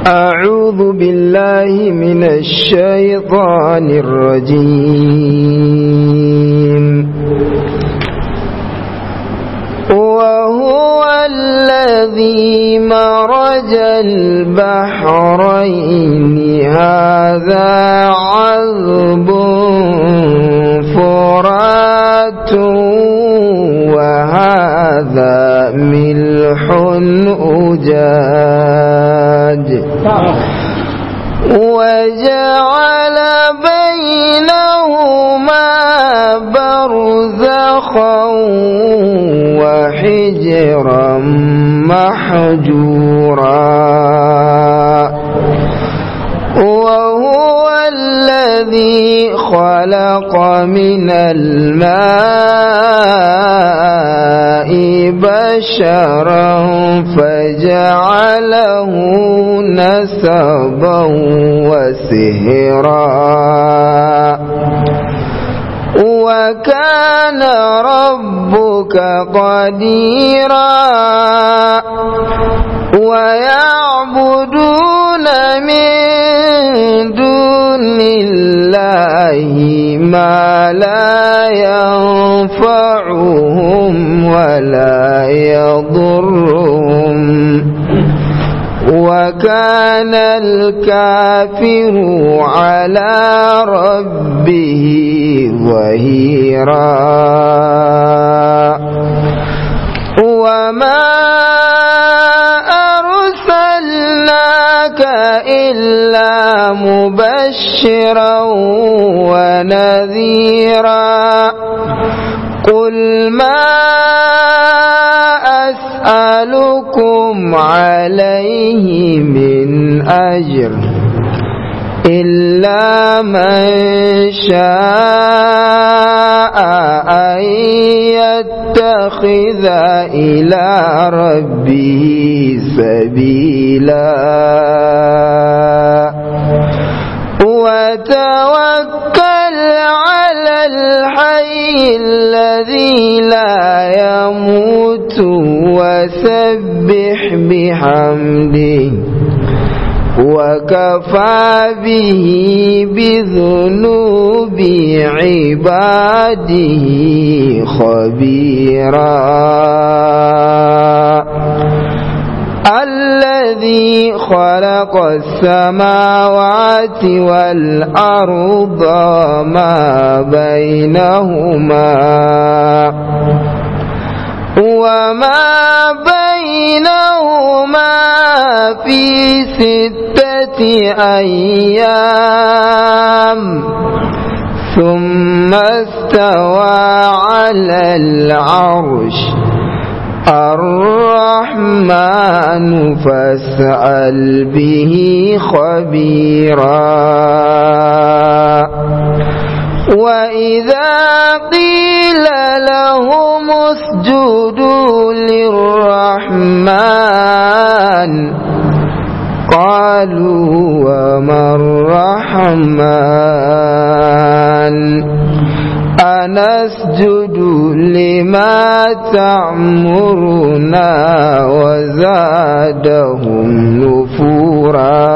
أعوذ بالله من الشيطان الرجيم وهو الذي مرج البحرين هذا عذب فرات وهذا ملح أجاج وجعل بينهما برزخا وحجرا محجورا وهو الذي خلق من الماء بشرا فجعله نسبا وسهرا وكان ربك قديرا ويعبدون من دون الله ما لا ينفعهم ولا يضرهم وكان الكافر على ربه ظهيرا وما أرسلناك إلا مبشرا ونذيرا قل ما أسألكم عليه من أجر إلا من شاء أن يتخذ إلى ربه سبيلا وتوكل على الحي الذي لا يموت وسبح بحمده وكفى به بذنوب عباده خبيرا الذي خلق السماوات والأرض ما بينهما وما بينهما في ستة أيام ثم استوى على العرش الرحمن فاسأل به خبيرا وإذا قيل لهم اسجدوا للرحمن قالوا وما الرحمن أنسجد لما تأمرنا وزادهم نفورا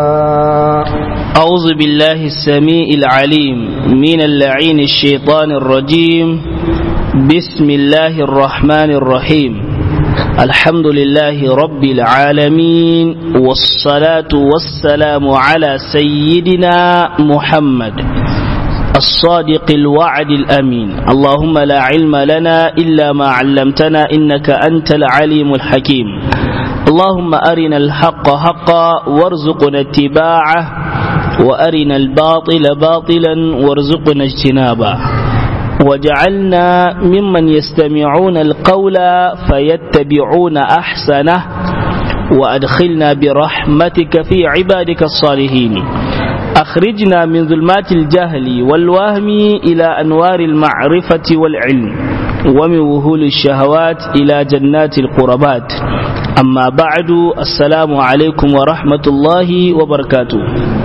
أعوذ بالله السميع العليم من اللعين الشيطان الرجيم بسم الله الرحمن الرحيم الحمد لله رب العالمين والصلاة والسلام على سيدنا محمد الصادق الوعد الأمين اللهم لا علم لنا إلا ما علمتنا إنك أنت العليم الحكيم اللهم أرنا الحق حقا وارزقنا اتباعه وأرنا الباطل باطلا وارزقنا اجتنابه وجعلنا ممن يستمعون القول فيتبعون أحسنه وأدخلنا برحمتك في عبادك الصالحين أخرجنا من ظلمات الجهل والوهم إلى أنوار المعرفة والعلم ومن وهول الشهوات إلى جنات القربات أما بعد السلام عليكم ورحمة الله وبركاته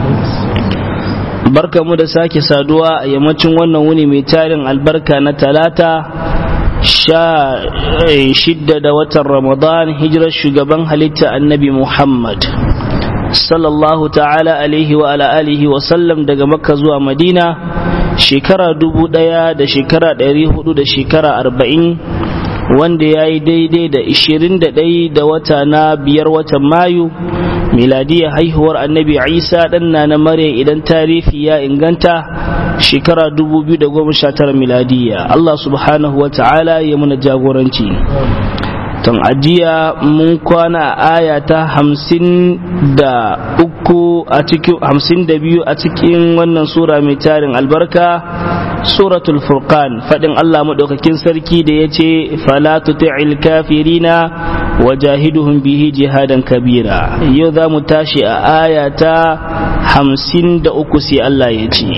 barka mu da sake saduwa a yammacin wannan wuni mai tarin albarka na talata sha shidda da watan ramadan hijirar shugaban halitta annabi muhammad sallallahu ta'ala alaihi wa ala alihi wa sallam daga makka zuwa madina shekara dubu ɗaya da shekara ɗari hudu da shekara arba'in wanda ya yi daidai da ishirin da ɗai da wata na biyar watan mayu miladiyar haihuwar annabi isa ɗan na na mare idan tarihi ya inganta shekara 2019 miladiya Allah subhanahu wa ta'ala ya muna jagoranci tun ajiya mun kwana a aya ta hamsin da uku a cikin hamsin da biyu a cikin wannan sura mai tarin albarka suratul furqan faɗin Allah maɗaukakin sarki da ya ce fala tuti'il kafirina wajahiduhum bihi jihadan kabira yau za mu tashi a aya ta hamsin da uku sai Allah ya ce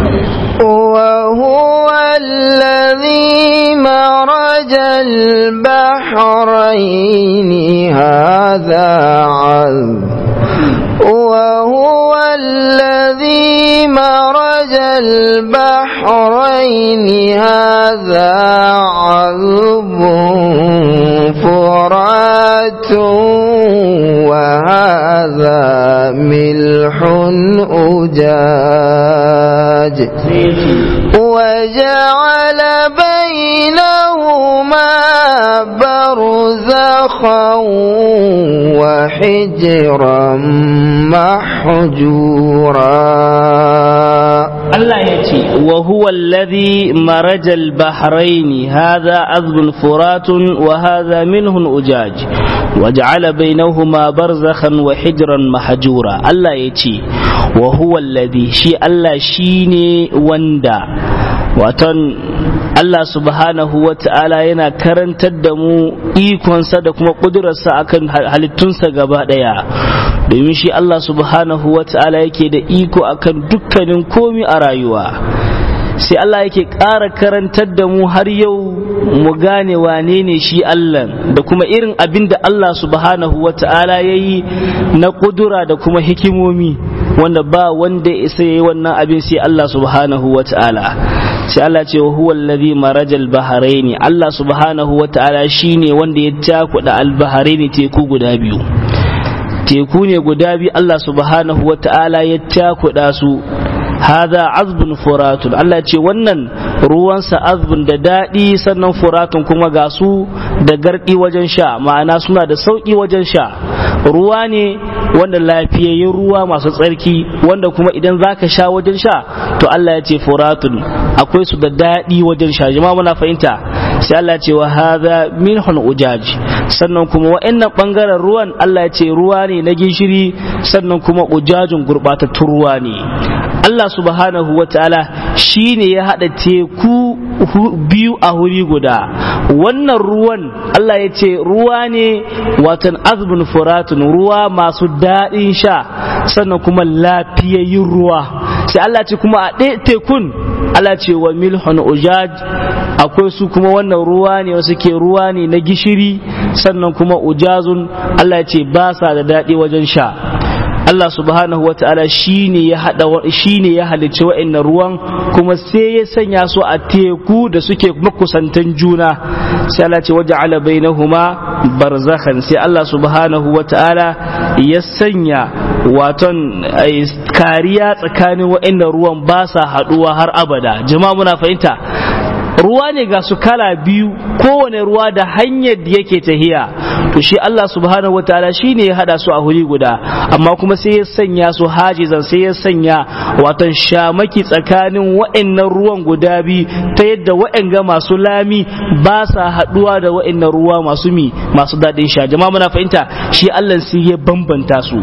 وهو الذي مرج البحرين هذا عذب وهو الذي مرج البحرين هذا عذب فرات وهذا ملح أجاج وجعل بينهما برزخا وحجرا محجورا Allah ya ce, wa huwa alladhi marajal bahraini hadha azbun furatun wa hadha minhun ujaj wa ja'ala bainahuma barzakhan wa hijran mahjura Allah ya ce wa huwa alladhi shi Allah shine wanda watan Allah subhanahu wa ta'ala yana karantar da mu ikonsa da kuma ƙudurarsa akan halittunsa gaba ɗaya domin shi Allah subhanahu wa ta'ala yake da iko akan dukkanin komi a rayuwa sai Allah yake ƙara karantar da mu har yau mu gane wane ne shi Allah da kuma irin abin da Allah subhanahu wa ta'ala ya yi na ƙudura da kuma hikimomi wanda ba wanda ya isa yi wannan abin sai Allah subhanahu wa ta'ala sai Allah ce wa huwa allazi marajal baharaini Allah subhanahu wa ta'ala shine wanda ya takuda al-baharaini teku guda biyu teku ne guda biyu Allah subhanahu wa ta'ala ya takuda su hada azbun furatun Allah ce wannan ruwansa azbun da daɗi sannan furatun kuma ga su da garɗi wajen sha ma'ana suna da sauƙi wajen sha ruwa ne wanda lafiyayyun ruwa masu tsarki wanda kuma idan zaka sha wajen sha to Allah ya ce furatun akwai su da daɗi wajen sha jama'a muna fahimta sai Allah ya ce wa hadha minhun ujaj sannan kuma wa'annan bangaren ruwan Allah ya ce ruwa ne na gishiri sannan kuma ujajin gurbatattun ruwa ne Allah subhanahu wa ta'ala shi ne ya haɗa teku biyu a wuri guda wannan ruwan Allah ya ce ruwa ne watan azbun furatun ruwa masu daɗin sha sannan kuma lafiyayyun ruwa sai Allah ce kuma a ɗaya tekun Allah ce wa milhun ujaj akwai su kuma wannan ruwa ne wasu ke ruwa ne na gishiri sannan kuma ujazun Allah ya ce ba sa da daɗi wajen sha Allah subhanahu wa ta'ala shi ne ya hada shi ne ya halicci wa'annan ruwan kuma sai ya sanya su a teku da suke makusantan juna sai Allah ce waja'ala bainahuma barzakhan sai Allah subhanahu wa ta'ala ya sanya waton kariya tsakanin wa'annan ruwan ba sa haduwa har abada jama'a muna fahimta ruwa ne ga su kala biyu kowane ruwa da hanyar da yake tahiya to shi Allah subhanahu wataala shi ne ya hada su a huri guda amma kuma sai ya sanya su hajizan sai ya sanya watan shamaki tsakanin wa'annan ruwan guda biyu ta yadda wa'anga masu lami ba sa haduwa da wa'annan ruwa masu mi masu daɗin sha jama'a muna fahimta shi Allah sai ya bambanta su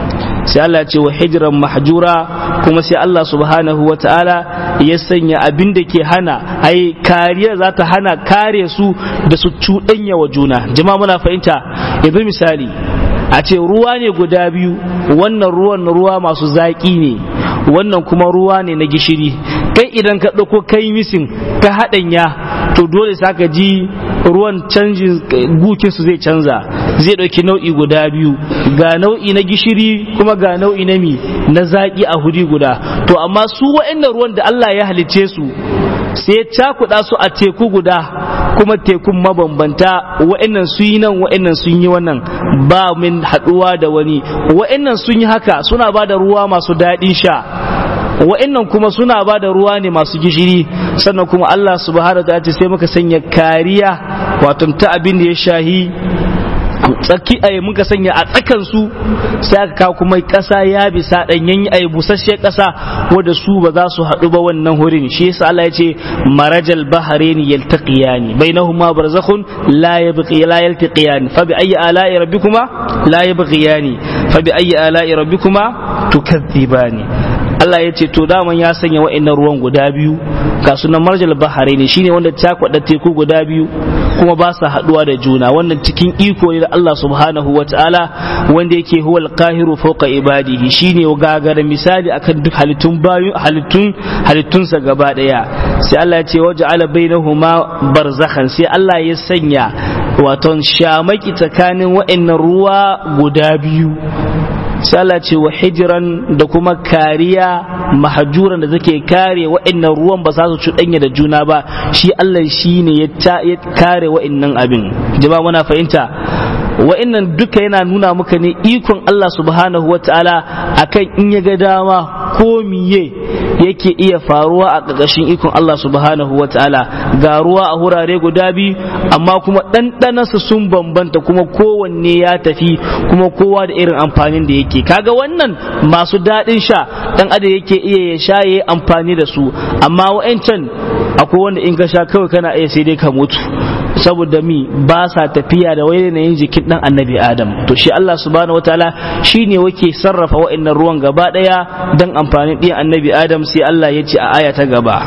sai Allah ce wa hijiran mahjura kuma sai Allah subhanahu wa ta'ala ya sanya abin da ke hana ai kariya za ta hana kare su da su cuɗanya wa juna jama'a muna fahimta yanzu misali a ce ruwa ne guda biyu wannan ruwan ruwa masu zaƙi ne wannan kuma ruwa ne na gishiri kai idan ka ɗauko kai misin ka haɗanya to dole sa ka ji ruwan canjin gukin su zai canza zai ɗauki nau'i guda biyu ga nau'i na gishiri kuma ga nau'i na mi na zaƙi a huri guda to amma su wa'annan ruwan da Allah ya halicce su sai cakuɗa su a teku guda kuma tekun mabambanta wa'annan sun yi nan wa'annan sun yi wannan ba min haɗuwa da wani wa'annan sun yi haka suna ba da ruwa masu daɗin sha wa'annan kuma suna ba da ruwa ne masu gishiri sannan kuma Allah subhanahu wa ta'ala sai muka sanya kariya wato ta abin da ya shahi tsaki a muka sanya a tsakan su sai aka kawo kuma ƙasa ya bisa ɗanyen a busasshe ƙasa wadda su ba za su haɗu ba wannan hurin shi yasa Allah ya ce marajal baharini yaltaqiyani bainahuma barzakhun la yabqi la yaltaqiyani fa bi ayyi ala'i rabbikuma la yabghiyani fa bi ayyi ala'i rabbikuma tukadhibani Allah ya ce to daman ya sanya wa'annan ruwan guda biyu ga sunan marjal bahare ne shine wanda ta kwada teku guda biyu kuma ba sa haduwa da juna wannan cikin iko ne da Allah subhanahu wa ta'ala wanda yake huwal qahiru fawqa ibadihi shine gagara misali akan duk halittun bayu halittun halittunsa gaba daya sai Allah ya ce waja'ala bainahuma barzakhan sai Allah ya sanya waton shamaki tsakanin wa'annan ruwa guda biyu sala ce wa hijiran da kuma kariya mahajuran da take kare wa'annan ruwan ba za su cuɗanya da juna ba shi Allah shi ne ya kare wa'annan abin jama'a muna fahimta wa'annan duka yana nuna muka ne ikon Allah subhanahu wa ta'ala akan in ya ga dama ko miye yake iya faruwa a ƙarƙashin ikon Allah subhanahu wa ta'ala ga ruwa a hurare guda biyu amma kuma ɗanɗanansa sun bambanta kuma kowanne ya tafi kuma kowa da irin amfanin da yake kaga wannan masu daɗin sha ɗan adam yake iya ya sha ya amfani da su amma wa'ancan akwai wanda in ka sha kawai kana iya sai dai ka mutu saboda mi ba sa tafiya da wai yanayin jikin dan annabi adam to shi Allah subhanahu wataala shine wake sarrafa wa'annan ruwan gaba daya dan amfanin ɗiyan annabi adam sai Allah ya ce a aya ta gaba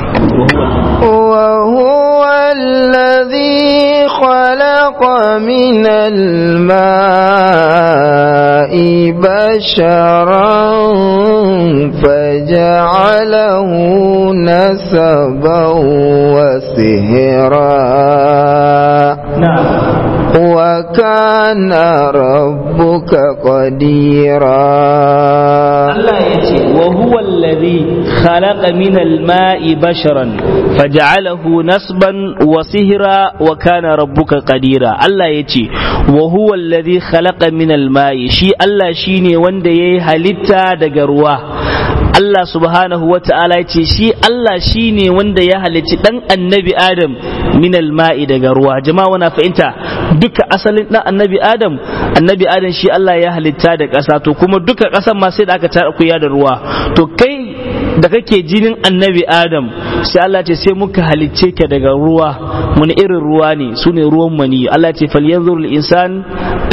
وهو الذي خلق من الماء بشرا فجعله نسبا وسهرا وكان ربك قديرا الله يتي وهو الذي خلق من الماء بشرا فجعله نسبا وسهرا وكان ربك قديرا الله يتي وهو الذي خلق من الماء شي الله شيني وند يي halitta daga ruwa Allah subhanahu wa ta'ala ya ce shi Allah shi ne wanda ya halicci ɗan annabi Adam min alma'i daga ruwa jama'a wana fahimta duka asalin ɗan annabi Adam annabi Adam shi Allah ya halitta da ƙasa to kuma duka ƙasan ma sai da aka tara kuya da ruwa to kai da kake jinin annabi Adam sai Allah ce sai muka halicce ka daga ruwa wani irin ruwa ne su ne ruwan mani Allah ce falyanzur insan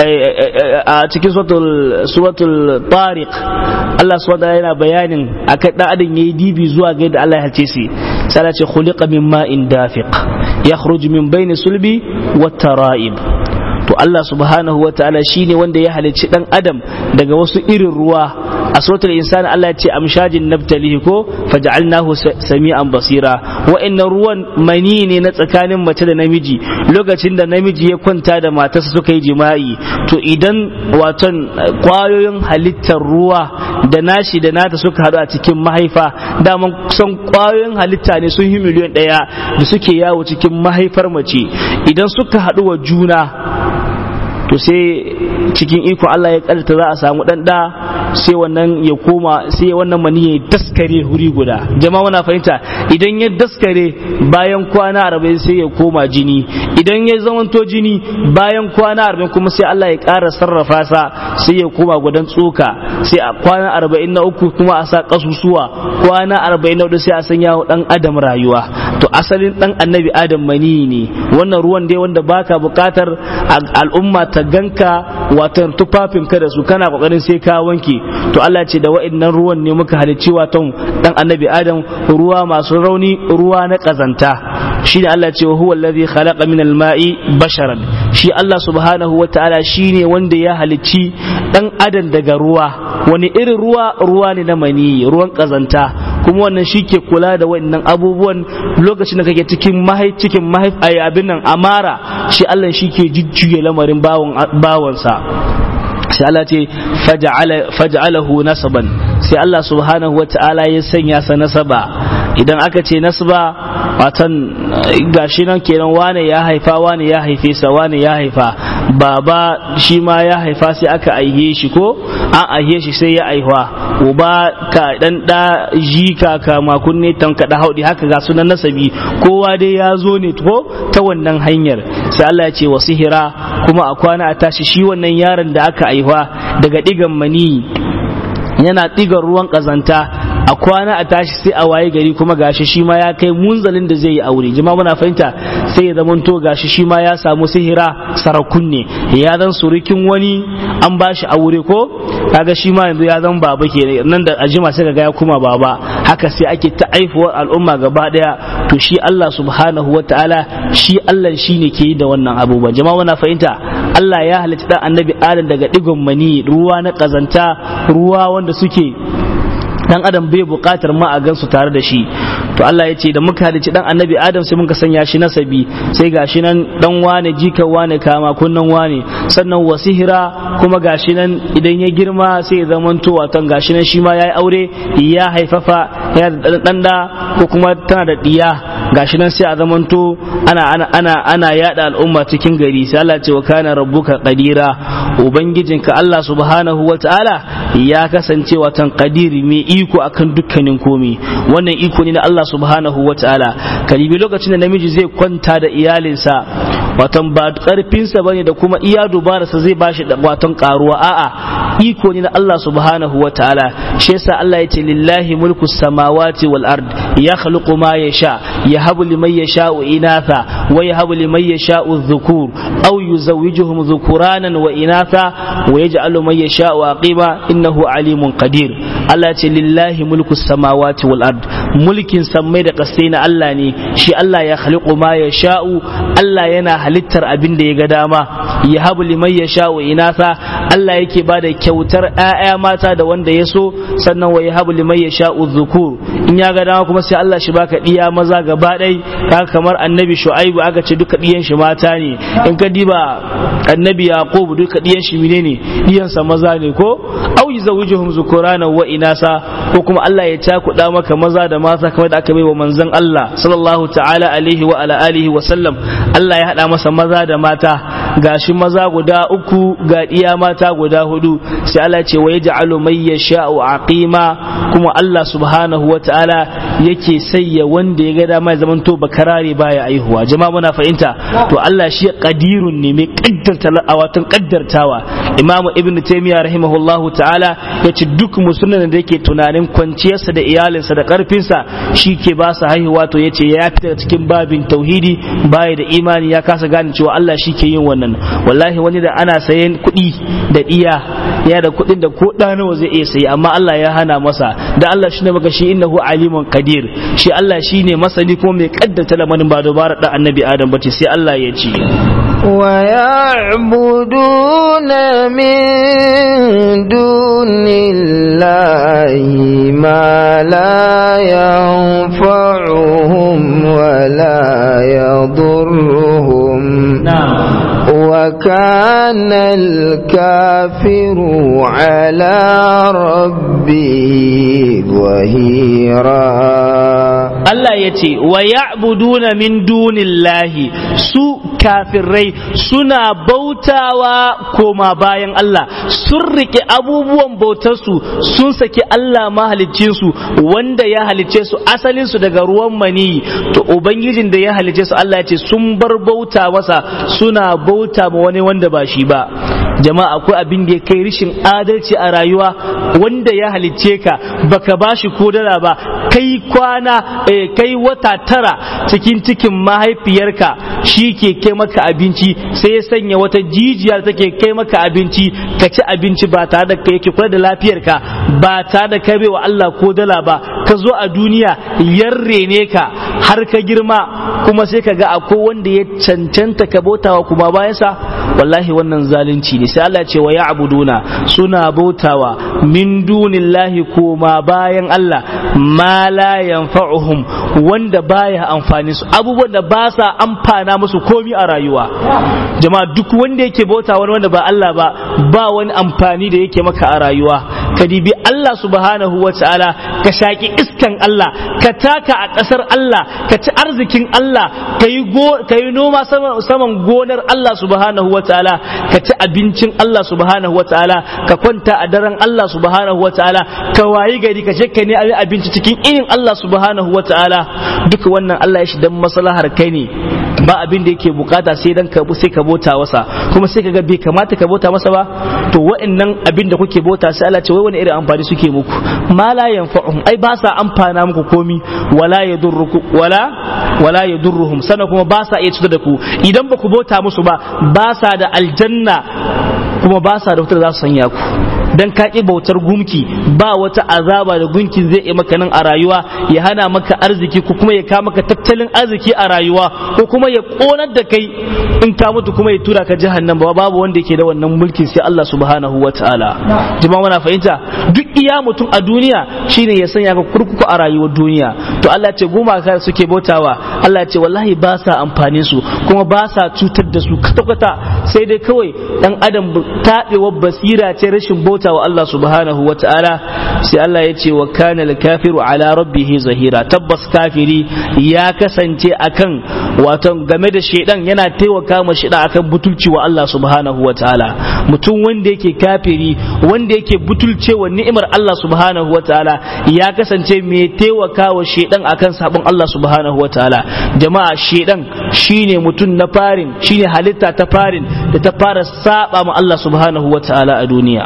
a cikin suratul tariq Allah subhanahu yana bayanin akan dan adam yayi dibi zuwa ga yadda Allah ya halce shi sai Allah ce khuliqa min ma'in dafiq yakhruj min bayni sulbi wat tara'ib to Allah subhanahu wa ta'ala shine wanda ya halicci dan adam daga wasu irin ruwa a suratul insan Allah ya ce amshajin nabtalihi ko faj'alnahu sami'an basira wa'annan ruwan mani ne na tsakanin mace da namiji lokacin da namiji ya kwanta da matarsa suka yi jima'i to idan waton kwayoyin halittar ruwa da nashi da nata suka haɗu a cikin mahaifa daman kusan kwayoyin halitta ne sun yi miliyan ɗaya da suke yawo cikin mahaifar mace idan suka haɗu wa juna to sai cikin iko Allah ya karta za a samu dan da sai wannan ya koma sai wannan mani ya daskare huri guda jama'a wana fahimta idan ya daskare bayan kwana arba'in sai ya koma jini idan ya zamanto jini bayan kwana arba'in kuma sai Allah ya ƙara sarrafa sa sai ya koma gudan tsoka sai a kwana arba'in na uku kuma a sa kasusuwa kwana arba'in na hudu sai a sanya dan adam rayuwa to asalin dan annabi adam mani ne wannan ruwan dai wanda baka bukatar al'umma ta ganka watan tufafinka da su kana kokarin sai ka wanke to Allah ce da wa'annan ruwan ne muka halicci watan dan annabi adam ruwa masu rauni ruwa na kazanta shine Allah ce huwa allazi khalaqa min al-ma'i basharan shi Allah subhanahu wataala shine wanda ya halicci dan adam daga ruwa wani irin ruwa ruwa ne na mani ruwan kazanta kuma wannan shi ke kula da wa'annan abubuwan lokacin da kake cikin mahai cikin mahai abin nan amara shi Allah shi ke jujjuya lamarin bawon bawansa sai Allah ce faj'alahu nasaban sai Allah subhanahu wata'ala ya sanya sa nasaba idan aka ce nasaba watan gashi nan kenan wane ya haifa wane ya haife sa wane ya haifa baba shi ma ya haifa sai aka aihe shi ko an aihe shi sai ya aihuwa uba ka dan da jika ka makunne tanka da haudi haka ga sunan nasabi kowa dai ya zo ne ko ta wannan hanyar sai Allah ya ce wa sihira kuma a kwana a tashi shi wannan yaron da aka aihuwa daga digan mani yana digan ruwan kazanta a kwana a tashi sai a waye gari kuma gashi shi ma ya kai munzalin da zai yi aure jama'a muna fahimta sai ya zamanto gashi shi ma ya samu sihira sarakun ne ya zan surukin wani an ba shi aure ko kaga shi ma yanzu ya zan baba ke nan da ajima sai ga ya kuma baba haka sai ake ta aifuwar al'umma gaba daya to shi Allah subhanahu wataala shi Allah shine ke yi da wannan abubuwan jama'a muna fahimta Allah ya halitta dan annabi Adam daga digon mani ruwa na kazanta ruwa wanda suke dan adam bai bukatar ma a gansu tare da shi to Allah ya ce da muka halicci dan annabi adam sai muka sanya shi nasabi sai gashi nan dan wane jika wane kama kunnan wane sannan wasihira kuma gashi nan idan ya girma sai ya zamanto watan gashi nan shi ma yayi aure ya haifafa ya da dan da ko kuma tana da diya gashi nan sai a zamanto ana ana ana ana yada al'umma cikin gari sai Allah ce wa kana rabbuka qadira ubangijinka Allah subhanahu wataala ya kasance watan qadiri mai iko akan dukkanin komi wannan iko ne na Allah subhanahu wa ta'ala kalibi lokacin da namiji zai kwanta da iyalinsa watan ba karfinsa bane da kuma iya dubararsa zai bashi da watan karuwa a'a iko ne na Allah subhanahu wa ta'ala shi yasa Allah ya ce lillahi mulku samawati wal ard ya khluqu ma yasha yahabu liman yasha'u inatha wa yahabu liman yasha'u dhukur aw yuzawwijuhum dhukuranan wa inatha wa yaj'alu man yasha'u aqima innahu alimun qadir Allah ya ce lillahi mulku samawati wal ard mulkin sammai da kasai na Allah ne shi Allah ya khaliqu ma ya sha'u Allah yana halittar abin da ya ga dama ya habu liman ya sha'u inasa Allah yake ba da kyautar ƴaƴa mata da wanda ya so sannan wa ya habu liman ya sha'u zukur in ya ga dama kuma sai Allah shi baka diya maza gaba ɗai kaga kamar annabi shu'aibu aka ce duka diyan shi mata ne in ka diba annabi yaqub duka diyan shi menene diyansa maza ne ko au yuzawijuhum zukurana wa inasa ko kuma Allah ya cakuɗa maka maza da mata kamar da aka bai wa manzon Allah sallallahu ta'ala alaihi wa ala alihi wa sallam Allah ya haɗa masa maza da mata gashi maza guda uku ga iya mata guda hudu sai Allah ce wa yaj'alu may yasha'u aqima kuma Allah subhanahu wa ta'ala yake sayya wanda ya ga dama ya zamanto bakarare baya aihuwa jama'a muna fahimta to Allah shi qadirun ne mai kaddarta awatan kaddartawa Imam Ibn Taymiyyah rahimahullahu ta'ala yace duk musulmin da yake tunanin kwanciyarsa da iyalinsa da karfinsa shi ke ba su haihuwa to yace ya fita cikin babin tauhidi baya da imani ya kasa gane cewa Allah shi ke yin wannan wallahi wani da ana sayan kuɗi da iya ya da kuɗin da ko ɗa nawa zai iya sayi amma Allah ya hana masa da Allah shi ne maka shi innahu alimun qadir shi Allah shi ne masani kuma mai kaddata lamarin ba dubara da annabi Adam bace sai Allah ya ce ويعبدون من دون الله ما لا ينفعهم ولا يضرهم na'am وكان الكافر على ربه ظهيرا Allah ya ce wa ya'buduna min dunillahi su kafirai suna bautawa koma bayan Allah sun rike abubuwan bautarsu sun saki Allah mahaliccinsu wanda ya halicce su asalinsu daga ruwan mani to ubangijin da ya halicce su Allah ya ce sun bar bauta masa suna bauta ma wani wanda ba shi ba jama'a akwai abin da ya kai rishin adalci a rayuwa wanda ya halicce ka baka bashi ko dala ba kai kwana eh, kai wata tara cikin cikin mahaifiyarka shi ke kai maka abinci sai ya sanya wata jijiya da take kai maka abinci ka ci abinci ba tare da kai yake kula da lafiyarka ba tare da kai wa Allah ko dala ba ka zo a duniya yarre ne ka har ka girma kuma sai ka ga akwai wanda ya cancanta ka bautawa kuma bayansa wallahi wannan zalunci ne sai Allah ce wa ya'buduna suna bautawa min dunillahi koma bayan Allah ma la yanfa'uhum wanda baya amfani su abubuwan da ba sa amfana musu komi a rayuwa jama'a duk wanda yake bauta wani wanda ba Allah ba ba wani amfani da yake maka a rayuwa ka dibi Allah subhanahu wa ta'ala ka shaki iskan Allah ka taka a ƙasar Allah ka ci arzikin Allah ka yi noma saman gonar Allah subhanahu wa ta'ala ka ci abincin Allah subhanahu wa ta'ala ka kwanta a daren Allah subhanahu wa ta'ala ka wayi gari ka je ka ne abinci cikin irin Allah subhanahu wa ta'ala duka wannan Allah ya shi dan maslahar kai ne ba abin da yake bukata sai dan ka sai ka bota masa kuma sai kaga bai kamata ka bota masa ba to wa'annan abin da kuke bota sai Allah ce wai wani irin amfani suke muku ma la yanfa'uhum ai ba sa amfana muku komi wala yadurruku wala wala yadurruhum sana kuma ba sa iya cutar da ku idan ba ku bota musu ba ba sa da aljanna kuma ba sa da wutar za su sanya ku dan ka ƙi bautar gumki ba wata azaba da gunkin zai yi maka nan a rayuwa ya hana maka arziki ko kuma ya ka maka tattalin arziki a rayuwa ko kuma ya ƙonar da kai in ka mutu kuma ya tura ka jahannam ba babu wanda yake da wannan mulkin sai Allah subhanahu wataala jama'a muna fahimta duk iya mutum a duniya shine ya sanya ka kurkuku a rayuwar duniya to Allah ce gumaka suke bautawa Allah ce wallahi ba sa amfani su kuma ba sa cutar da su kwata-kwata sai dai kawai dan adam taɓewar basira ce rashin bauta wa Allah subhanahu wa ta'ala sai Allah ya ce wa kana kafiru ala rabbihi zahira tabbas kafiri ya kasance akan wato game da shedan yana taimaka ma shedan akan butulci wa Allah subhanahu wa ta'ala mutum wanda yake kafiri wanda yake butulce wa ni'imar Allah subhanahu wa ta'ala ya kasance mai taimaka wa shedan akan sabon Allah subhanahu wa ta'ala jama'a shedan shine mutum na farin shine halitta ta farin da ta fara saba ma Allah subhanahu wa ta'ala a duniya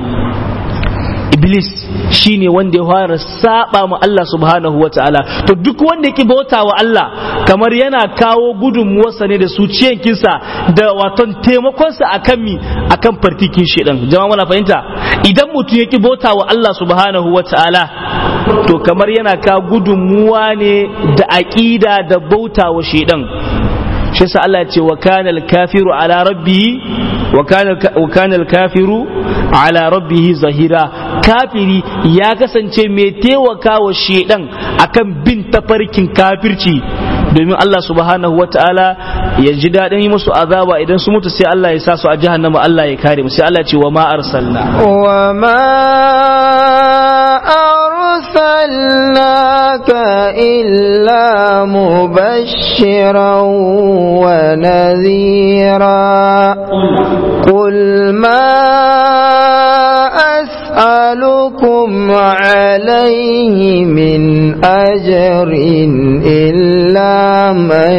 iblis shine wanda ya fara saba ma Allah subhanahu wa ta'ala to duk wanda yake bauta wa Allah kamar yana kawo gudunmuwarsa ne da suciyankinsa da waton taimakonsa akan mi akan fartikin shedan jama'a muna fahimta idan mutum yake bauta wa Allah subhanahu wa ta'ala to kamar yana kawo gudunmuwa ne da aqida da bauta wa shedan shi yasa Allah ya ce wa kana al-kafiru ala rabbihi wa kana al-kafiru ala rabbihi zahira kafiri ya kasance mai taimaka wa shedan akan bin tafarkin kafirci domin Allah subhanahu wa ta'ala ya ji daɗin yi musu azaba idan su mutu sai Allah ya sa su a jahannama Allah ya kare mu sai Allah ce wa ma arsalna wa ma arsalnaka illa mubashiran wa nadhira qul ma أسألكم عليه من أجر إلا من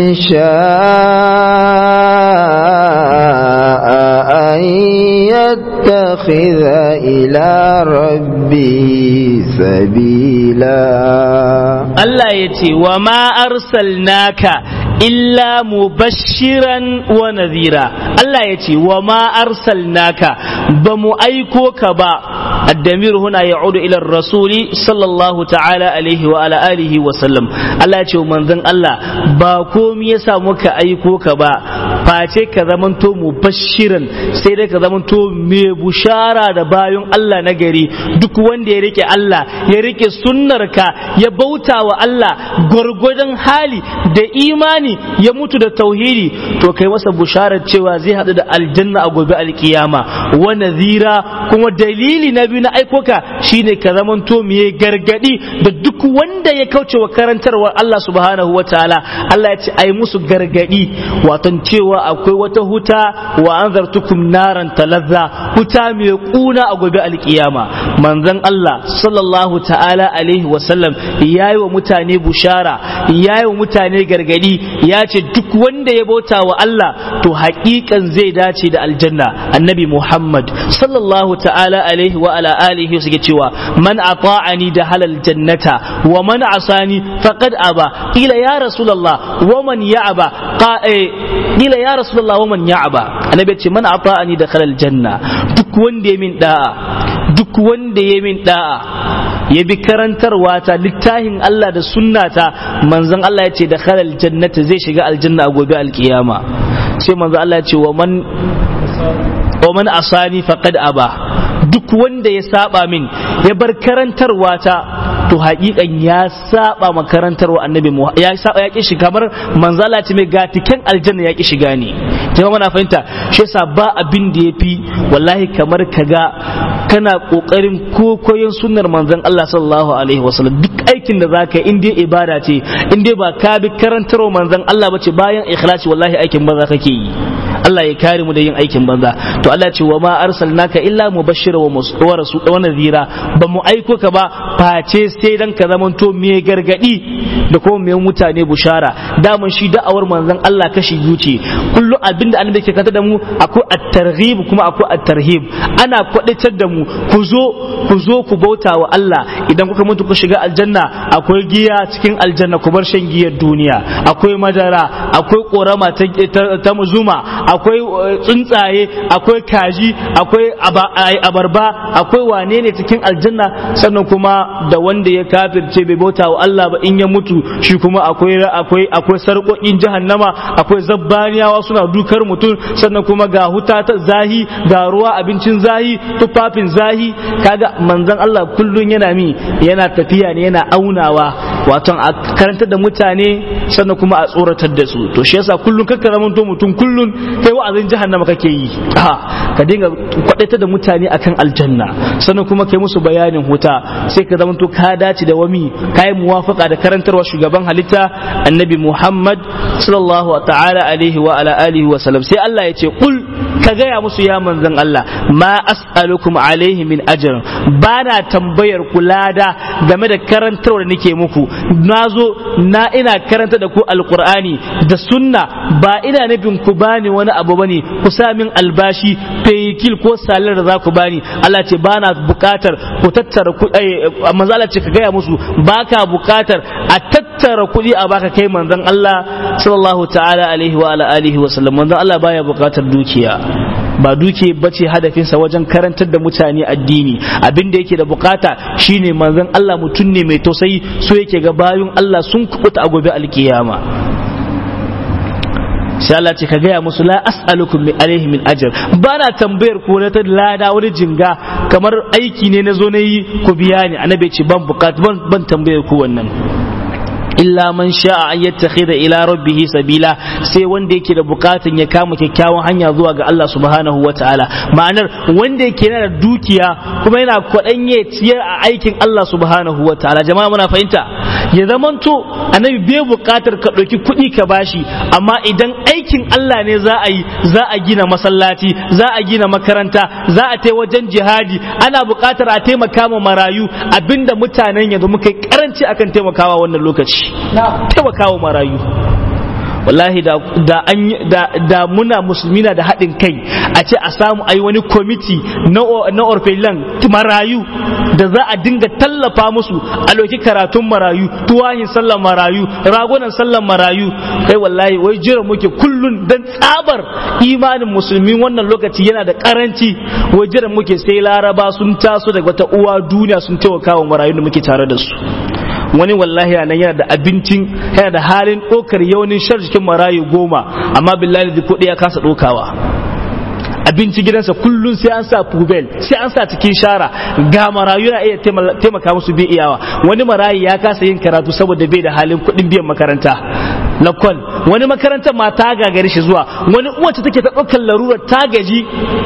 شاء أن يتخذ إلى ربه سبيلا الله يتي وما أرسلناك illa mubashiran wa nadhira Allah ya ce wa ma arsalnaka ba mu aiko ka ba addamir huna ya'udu ila rasuli sallallahu ta'ala alaihi wa ala alihi wa sallam Allah ya ce manzon Allah ba komai yasa muka aiko ka ba face ka zamanto mubashiran sai dai ka zamanto mai bushara da bayan Allah na gari duk wanda ya rike Allah ya rike sunnarka ya bauta wa Allah gwargwadon hali da imani ya mutu da tauhidi to kai masa busharar cewa zai haɗu da aljanna a gobe alkiyama wa nazira kuma dalili na biyu na aikoka shine ka zamanto miye gargadi da duk wanda ya kauce wa karantarwar Allah subhanahu wa ta'ala Allah ya ce ai musu gargadi waton cewa akwai wata huta wa anzartukum naran talazza huta mai kuna a gobe alkiyama manzon Allah sallallahu ta'ala alaihi wa sallam yayi wa mutane bushara yayi wa mutane gargadi ya ce duk wanda ya bauta wa Allah to haƙiƙan zai dace da aljanna annabi Muhammad sallallahu ta'ala alaihi wa ala alihi suke cewa man ata'ani da halal jannata wa man asani faqad aba ila ya rasulullah wa man ya'aba ila ya rasulullah wa man ya'aba annabi ce man ata'ani da halal janna duk wanda ya min da'a duk wanda ya min da'a ya bi karantarwa ta littafin Allah da sunnata manzon Allah ya ce da khalal jannata zai shiga aljanna a gobe alkiyama sai manzon Allah ya ce wa man wa man asani faqad aba duk wanda ya saba min ya bar karantarwa ta to haƙiƙan ya saba makarantarwa annabi mu ya saba ya ki shiga kamar manzala ce mai gatikan aljanna ya ki shiga ne jama'a muna fahimta shi yasa ba abin da yafi wallahi kamar kaga kana kokarin kokoyin sunnar manzon Allah sallallahu alaihi wasallam duk aikin da zaka yi in dai ibada ce in dai ba ka bi karantarwa manzon Allah bace bayan ikhlasi wallahi aikin banza kake yi Allah ya kare mu da yin aikin banza to Allah ce wa ma arsalnaka illa mubashshira wa rasul wa nadhira ba mu aiko ka ba face sai dan ka zamanto me gargadi da kuma me mutane bushara daman shi da'awar manzon Allah kashi biyu ce kullu abinda annabi ke kanta da mu akwai at-targhib kuma akwai at-tarhib ana kwadatar da mu ku zo ku zo ku bauta wa Allah idan kuka mutu ku shiga aljanna akwai giya cikin aljanna ku bar shan giyar duniya akwai madara akwai korama ta, ta, zuma akwai tsuntsaye akwai kaji akwai abarba akwai wane ne cikin aljanna sannan kuma da wanda ya kafirce bai bauta wa Allah ba in ya mutu shi kuma akwai akwai akwai sarƙoƙin jahannama akwai zabbaniyawa suna dukar mutum sannan kuma ga huta ta zahi ga ruwa abincin zahi tufafin zahi kaga manzon Allah kullun yana mi yana tafiya ne yana aunawa wato a karantar da mutane sannan kuma a tsoratar da su to shi yasa kullun kakka zamanto mutum kullun kai wa'azin jahannama kake yi ka dinga kwadaita da mutane akan aljanna sannan kuma kai musu bayanin huta sai ka zamanto ka dace da wami kai muwafaka da karantarwa shugaban halitta annabi Muhammad sallallahu ta'ala alaihi wa ala alihi wa sallam sai Allah ya ce kul ka gaya musu ya manzon Allah ma as'alukum alaihi min ajr bana tambayar ku lada game da karantarwa da nake muku nazo na ina karanta da ku alqur'ani da sunna ba ina nufin ku bani wani abu bane ku sa min albashi fayikil ko salar da za ku bani Allah ce bana bukatar ku tattara ku manzo Allah ce ka gaya musu baka bukatar a tattara kuɗi a baka kai manzon Allah sallallahu ta'ala alaihi wa ala alihi wa sallam manzon Allah baya bukatar dukiya ba duke bace hadafinsa wajen karantar da mutane addini abin da yake da bukata shine manzon Allah mutum ne mai tausayi so yake ga bayun Allah sun kubuta a gobe alkiyama sai Allah ce ka gaya musu la as'alukum min alaihi min ajr bana tambayar ko na ta lada wani jinga kamar aiki ne na zo na yi ku biya ni annabi ce ban bukata ban ban tambayar ku wannan illa man sha'a an yattakhidha ila rabbih sabila sai wanda yake da bukatun ya kama kyakkyawan hanya zuwa ga Allah subhanahu wataala ma'anar wanda yake yana da dukiya kuma yana kwadan ya ciyar a aikin Allah subhanahu wataala jama'a muna fahimta ya zamanto annabi bai bukatar ka ɗauki kuɗi ka bashi amma idan aikin Allah ne za a yi za a gina masallaci za a gina makaranta za a tai wajen jihadi ana bukatar a taimaka ma marayu abinda mutanen yanzu muka yi karanci akan taimakawa wannan lokaci taimakawa marayu wallahi da da an da, da muna musulmi na da haɗin kai a ce a samu ayi wani kwamiti na na orfelan marayu da za a dinga tallafa musu a loki karatun marayu tuwahin sallan marayu ragunan sallan marayu kai wallahi wai jira muke kullun dan tsabar imanin musulmi wannan lokaci yana da karanci wai jira muke sai laraba sun taso daga wata uwa duniya sun taimaka wa marayu da muke tare da su wani wallahi nan yana da abincin yana da halin ɗaukar yawanin shar jikin marayu goma amma billahi da kuɗi ya kasa ɗaukawa abinci gidansa kullum sai an sa pubel sai an sa cikin shara ga marayu na iya taimaka musu bai iyawa wani marayu ya kasa yin karatu saboda bai da halin kuɗin biyan makaranta lakon wani makarantar ma ta gagari shi zuwa wani uwace take ta ɗaukar larurar ta gaji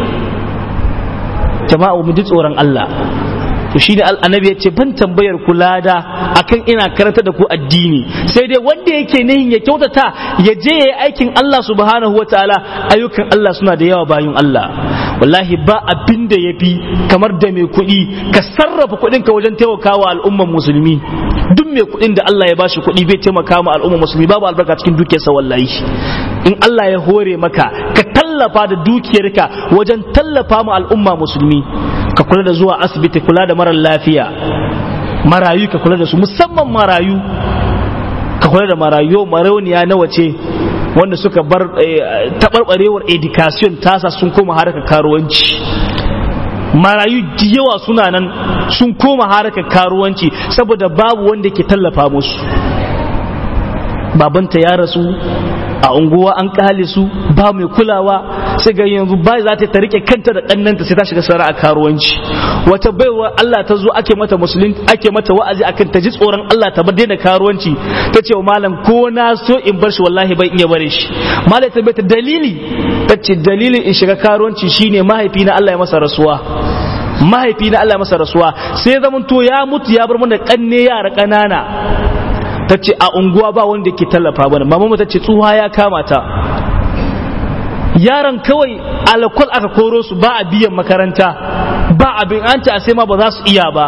jama'a mu ji tsoron Allah to shi ne annabi ya ce ban tambayar ku lada akan ina karanta da ku addini sai dai wanda yake nihin ya kyautata ya je ya yi aikin Allah subhanahu wa ta'ala ayyukan Allah suna da yawa bayan Allah wallahi ba abin da ya fi kamar da mai kuɗi ka sarrafa kuɗin ka wajen taimakawa al'umman musulmi duk mai kuɗin da Allah ya bashi kuɗi bai taimaka ma al'umman musulmi babu albarka cikin dukiyarsa wallahi in Allah ya hore maka ka tallafa da dukiyarka wajen tallafa ma al'umma musulmi ka kula da zuwa asibiti kula da marar lafiya marayu ka kula da su musamman marayu ka kula da marayu marauniya na wace wanda suka bar taɓarɓarewar education tasa sun koma harkar karuwanci marayu da yawa suna nan sun koma harkar karuwanci saboda babu wanda ke tallafa musu babanta ya rasu a unguwa an kale su ba mai kulawa sai ga yanzu ba za ta rike kanta da kannanta sai ta shiga sana'a karuwanci wata baiwa Allah ta zo ake mata musulun ake mata wa'azi akan ta ji tsoron Allah ta bar daina karuwanci ta ce wa malam ko na so in bar shi wallahi bai iya bare shi malam ta bai ta dalili ta ce dalilin in shiga karuwanci shine mahaifi na Allah ya masa rasuwa mahaifi na Allah ya masa rasuwa sai zaman to ya mutu ya bar mana kanne yara kanana ta ce a unguwa ba wanda ke tallafa mana mama ta ce tsuha ya kama ta yaran kawai alkol aka koro su ba a biyan makaranta ba abin an ta sai ma ba za su iya ba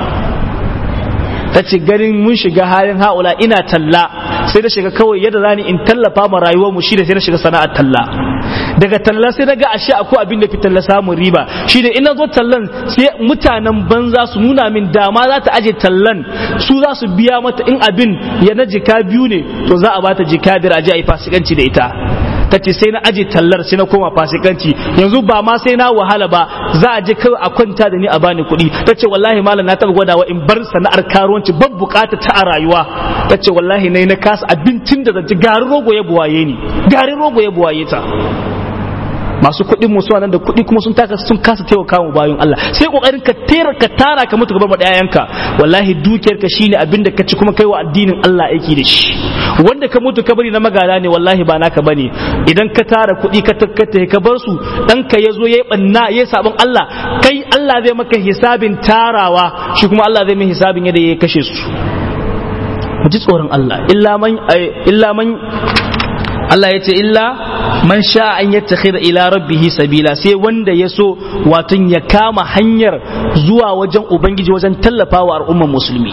ta ce ganin mun shiga halin haula ina talla sai na shiga kawai yadda zani in tallafa ma rayuwar mu shi da sai na shiga sana'ar talla daga talla sai na ga ashe akwai abin da fi talla samun riba shi da ina zo tallan sai mutanen banza su nuna min dama za ta aje tallan su za su biya mata in abin ya na jika biyu ne to za a bata jika biyar aje a yi fasikanci da ita ta ce sai na aje tallar sai na koma fasikanci yanzu ba ma sai na wahala ba za a je kawai a kwanta da ni a bani kuɗi ta ce wallahi malam na taɓa gwadawa in bar sana'ar karuwanci ban bukata ta a rayuwa ta ce wallahi na na kasa abincin da zan ci garin rogo ya buwaye ni garin rogo ya buwaye ta masu kuɗin mu suna nan da kuɗi kuma sun taka sun kasa taimaka mu bayan Allah sai kokarin ka tera ka tara ka mutu gaban madayanka wallahi dukiyar ka shine abin da ka ci kuma kai wa addinin Allah aiki da shi wanda ka mutu ka bari na magana ne wallahi ba naka bane idan ka tara kuɗi ka takkata ka bar su dan ka yazo yayi banna yayi sabon Allah kai Allah zai maka hisabin tarawa shi kuma Allah zai mai hisabin yadda ya kashe su mu ji tsoron Allah illa man illa man Allah ya ce illa man sha an yattakhidha ila rabbihi sabila sai wanda ya so watan ya kama hanyar zuwa wajen ubangiji wajen tallafawa al'ummar musulmi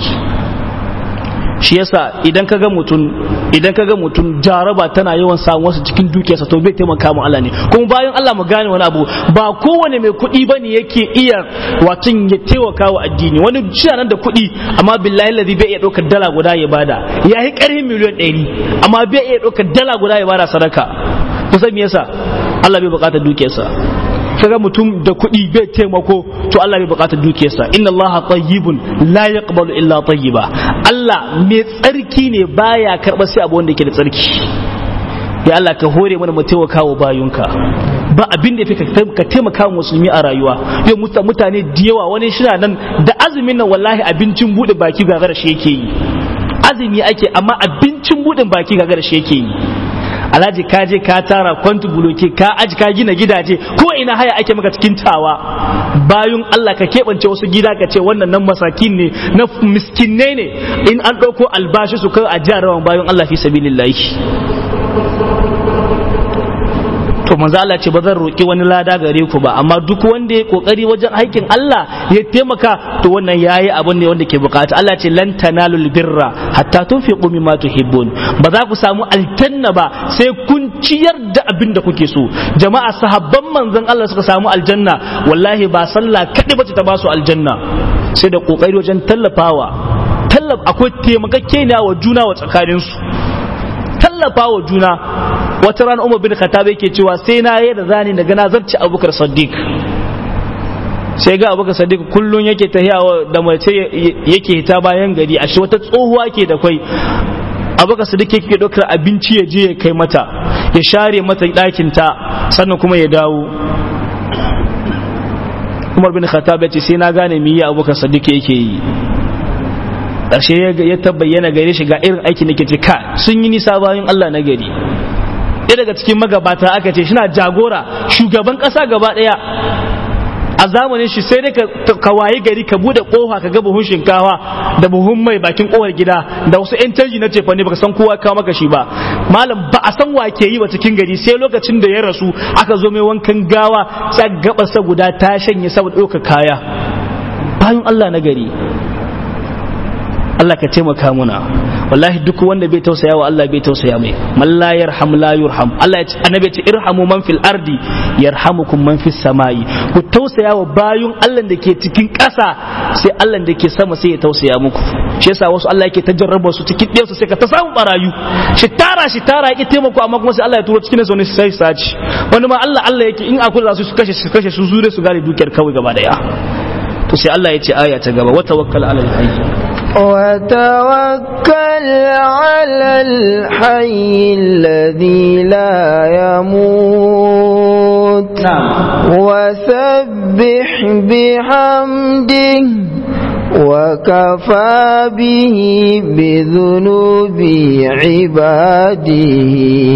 shi yasa idan kaga mutum idan kaga mutum jaraba tana yawan samu wasu cikin dukiyarsa to bai taimaka mu Allah ne kuma bayan Allah mu gane wani abu ba kowane mai kuɗi bane yake iya watan ya taimaka wa addini wani shi nan da kuɗi amma billahi ladhi bai iya ɗaukar dala guda ya bada ya yi ƙarfin miliyan ɗari amma bai iya ɗaukar dala guda ya bada sadaka kusan me yasa Allah bai buƙatar dukiyarsa kaga mutum da kuɗi bai taimako to Allah bai buƙatar dukiyarsa inna Allah tayyibun la yaqbalu illa tayyiba Allah mai tsarki ne baya karɓar sai abu wanda yake da tsarki ya Allah ka hore mana mu taimaka wa bayunka ba abin da ka taimaka wa musulmi a rayuwa yau mutane da yawa wani shi nan da azumin nan wallahi abincin buɗe baki gagara shi yake yi azumi ake amma abincin buɗin baki gagara shi yake yi alhaji ka je ka tara kwantu buloke ka aji ka gina gidaje ko ina haya ake maka cikin tawa bayun Allah ka keɓance wasu gida ka ce wannan nan masakin ne na miskinne ne in an ɗauko albashi su kai a jarawan bayun Allah fi sabilillahi to manzo Allah ce ba zan roki wani lada gare ku ba amma duk wanda ya kokari wajen aikin Allah ya taimaka to wannan yayi abin ne wanda ke bukata Allah ce lan tanalul birra hatta tunfiqu mimma tuhibbun ba za ku samu aljanna ba sai kun ciyar da abin da kuke so jama'a sahabban manzon Allah suka samu aljanna wallahi ba sallah kadai bace ta ba su aljanna sai da kokari wajen tallafawa tallaf akwai taimakakeniya wa juna wa tsakaninsu tallafa wa juna wata rana umar bin khattab yake cewa sai na yi da zani daga na zarci abubakar saddiq sai ga abubakar saddiq kullun yake tahiya da mace yake hita bayan gari a shi wata tsohuwa ke da kwai abubakar saddiq yake ɗaukar abinci ya je ya kai mata ya share mata ɗakin ta sannan kuma ya dawo umar bin khattab ya ce sai na gane me ya abubakar saddiq yake yi ƙarshe ya tabbayyana gare shi ga irin aikin da ke ce ka sun yi nisa bayan Allah na gari ɗaya daga cikin magabata aka ce shina jagora shugaban ƙasa gaba ɗaya a zamanin shi sai dai ka waye gari ka bude kofa ka ga buhun shinkawa da buhun mai bakin kowar gida da wasu yan canji na cefa ne baka san kowa kawo maka shi ba malam ba a san wa ke yi ba cikin gari sai lokacin da ya rasu aka zo mai wankan gawa sai gabasa guda ta shanye saboda ɗauka kaya bayan Allah na gari Allah ka taimaka muna wallahi duk wanda bai tausaya wa Allah bai tausaya mai man la yarham la yurham Allah ya ce annabi ya ce irhamu man fil ardi yarhamukum man fis samai ku tausaya wa bayun Allah da ke cikin ƙasa sai Allah da ke sama sai ya tausaya muku shi yasa wasu Allah yake tajarraba su cikin ɗaya su sai ka ta samu barayu shi tara shi tara yake taimako amma kuma sai Allah ya turo cikin su ne sai saci wani ma Allah Allah yake in akwai za su kashe su kashe su zure su gane dukiyar kawai gaba daya to sai Allah ya ce aya ta gaba wa tawakkal alal hayy وتوكل على الحي الذي لا يموت وسبح بحمده وكفى به بذنوب عباده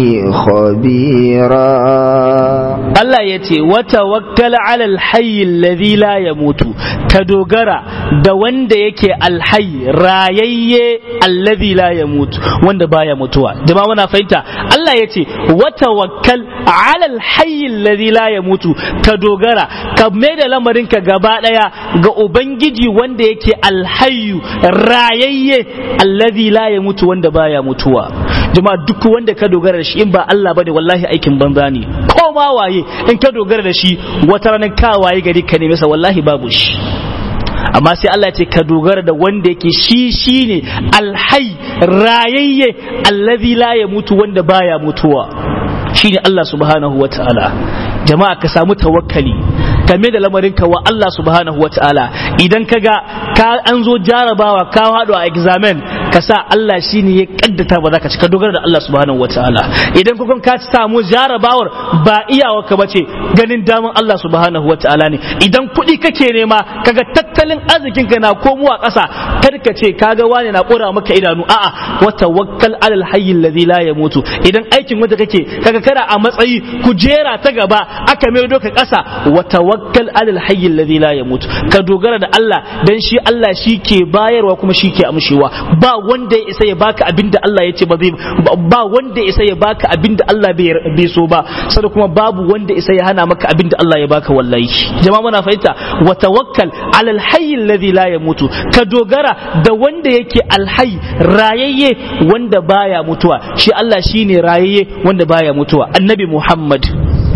خبيرا Allah ya ce wata wakkala alal hayyi alladhi la yamutu ka dogara da wanda yake alhayy rayayye alladhi la yamutu wanda baya mutuwa jama'a muna fahimta Allah ya ce wata wakkal alal hayyi alladhi la yamutu ka dogara ka mai da lamarin ka gaba daya ga ubangiji wanda yake alhayyu rayayye alladhi la yamutu wanda baya mutuwa jama'a duk wanda ka dogara da shi in ba Allah bane wallahi aikin banza ne ko ma waye in ka dogara da shi wata ranar ka waye gari ka neme sa wallahi babu shi amma sai Allah ce ka dogara da wanda yake shi shine alhai rayayye allazi la ya mutu wanda baya mutuwa shine Allah subhanahu wa ta'ala jama'a ka samu tawakkali game da lamarinka wa Allah subhanahu wa ta'ala idan ka ga ka an zo jarabawa ka haɗu a examen ka sa Allah shi ne ya kaddata ba za ka ci ka dogara da Allah subhanahu wa ta'ala idan kuma ka samu jarabawar ba iyawa ka bace ganin daman Allah subhanahu wa ta'ala ne idan kuɗi kake nema kaga tattalin arzikin ka na komowa ƙasa kar ka ce kaga wani na ƙura maka idanu a'a wa tawakkal alal hayy alladhi la yamutu idan aikin wanda kake kaga kana a matsayi kujera ta gaba aka mai doka ƙasa wa tawakkal alal hayy alladhi la yamut ka dogara da Allah dan shi Allah shi ke bayarwa kuma shi ke amshewa ba wanda ya isa ya baka abinda Allah ya ce ba zai ba wanda ya isa ya baka abinda Allah bai so ba sai kuma babu wanda isa ya hana maka abinda Allah ya baka wallahi jama'a muna fahimta wa tawakkal alal hayy alladhi la yamutu ka dogara da wanda yake alhayy rayayye wanda baya mutuwa shi Allah shine rayayye wanda baya mutuwa annabi Muhammad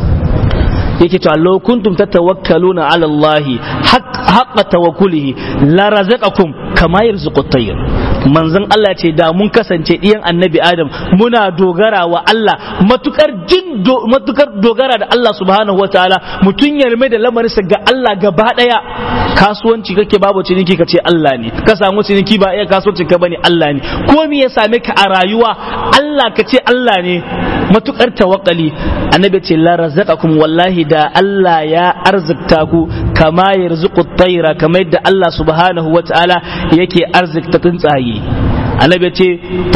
yake cewa law kuntum tatawakkaluna ala Allah haqqa tawakkulihi la razaqakum kama yarzuqu at-tayr manzon Allah ce da mun kasance ɗiyan annabi Adam muna dogara wa Allah matukar jin matukar dogara da Allah subhanahu wataala mutun ya da lamarinsa ga Allah gaba daya kasuwanci kake babu ciniki ka ce Allah ne ka samu ciniki ba iya kasuwanci ka bane Allah ne ko me ya same ka a rayuwa Allah ka ce Allah ne matukar tawakkali annabi ce la razaqakum wallahi da Allah ya arzikta ku kama yarzuqu at-tayra kamar yadda Allah subhanahu wataala yake arzikta tsuntsaye annabi ce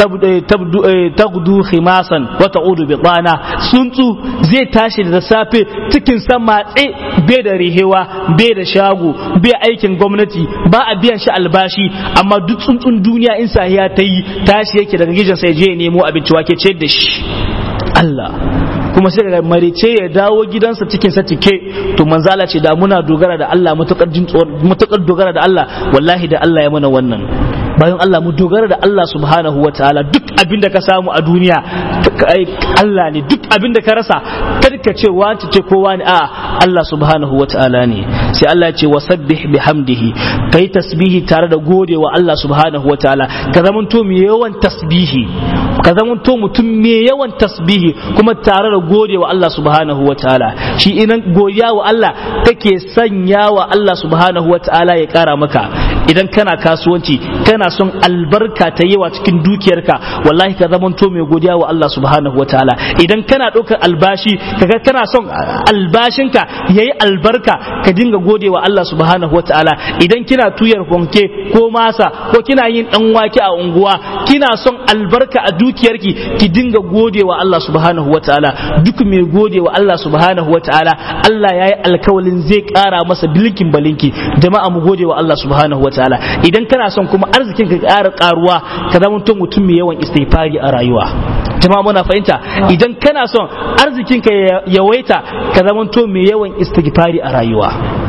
tagdu khimasan wa ta'udu bi tsana tsuntsu zai tashi da safe cikin san matse bai da rihewa bai da shago bai aikin gwamnati ba a biyan shi albashi amma duk tsuntsun duniya in sahiya ta yi tashi yake daga gijin sai je nemo abinci wake ce da shi Allah kuma sai daga marice ya dawo gidansa cikin sa cike to manzala ce da muna dogara da Allah matukar dogara da Allah wallahi da Allah ya mana wannan bayan Allah mu dogara da Allah subhanahu wa ta'ala duk abin da ka samu a duniya Allah ne duk abin da ka rasa karka ce wance ce kowa ne a Allah subhanahu wa ta'ala ne sai Allah ya ce wasabbih bihamdihi kai tasbihi tare da gode wa Allah subhanahu wa ta'ala ka zamanto mai yawan tasbihi ka zamanto mutum mai yawan tasbihi kuma tare da gode wa Allah subhanahu wa ta'ala shi idan godiya wa Allah kake sanya wa Allah subhanahu wa ta'ala ya kara maka idan kana kasuwanci kana son albarka ta yawa cikin dukiyarka wallahi ka zamanto mai godiya wa Allah subhanahu wa ta'ala idan kana ɗaukar albashi kaga kana son albashinka yayi albarka ka dinga gode wa Allah subhanahu wa ta'ala idan kina tuyar konke ko masa ko kina yin dan wake a unguwa kina son albarka a dukiyarki ki dinga gode wa Allah subhanahu wa ta'ala duk mai gode wa Allah subhanahu wa ta'ala Allah yayi alkawalin zai ƙara masa bilkin balinki jama'a mu gode wa Allah subhanahu wa ta'ala idan kana son kuma arzikin ka ƙara ƙaruwa ka zama mutum mai yawan istighfari a rayuwa jama'a muna fahimta idan kana son arzikin ka yawaita ka zama mai yawan istighfari a rayuwa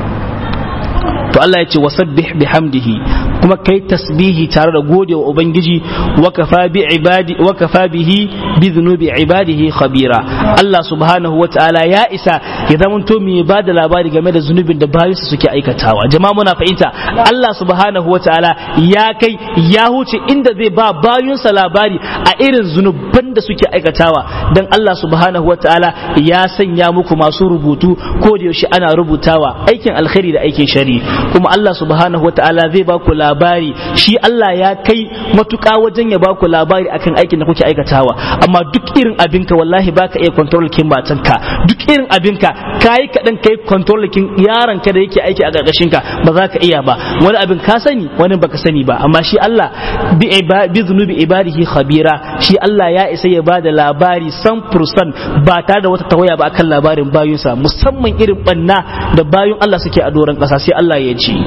to Allah ya ce wasabbih bihamdihi kuma kai tasbihi tare da gode wa ubangiji wa kafa bi ibadi wa kafa bihi bi dhunubi ibadihi khabira Allah subhanahu wa ta'ala ya isa ya zamanto mai ba da labari game da zunubin da bayinsa suke aikatawa jama'a muna fahimta Allah subhanahu wa ta'ala ya kai ya huce inda zai ba bayinsa labari a irin zunuban da suke aikatawa dan Allah subhanahu wa ta'ala ya sanya muku masu rubutu ko da yaushe ana rubutawa aikin alkhairi da aikin shari kuma Allah subhanahu wataala zai ba ku labari shi Allah ya kai matuƙa wajen ya ba ku labari akan aikin da kuke aikatawa amma duk irin abinka wallahi baka iya control kin matanka duk irin abinka kayi kaɗan kai control kin yaron ka da yake aiki a ƙarƙashin ka ba za ka iya ba wani abin ka sani wani baka sani ba amma shi Allah bi bi zunubi ibadihi khabira shi Allah ya isa ya bada labari san fursan ba tare da wata tawaya ba akan labarin bayunsa musamman irin banna da bayun Allah suke a doron ƙasa sai Allah ya ce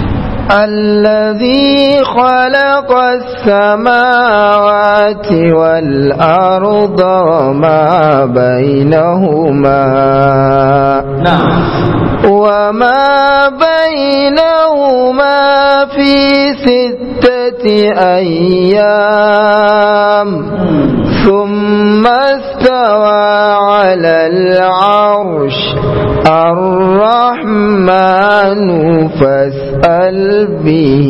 الذي خلق السماوات والأرض وما بينهما نعم وما بينهما في ستة أيام ثم استوى على العرش الرحمن فاسأل به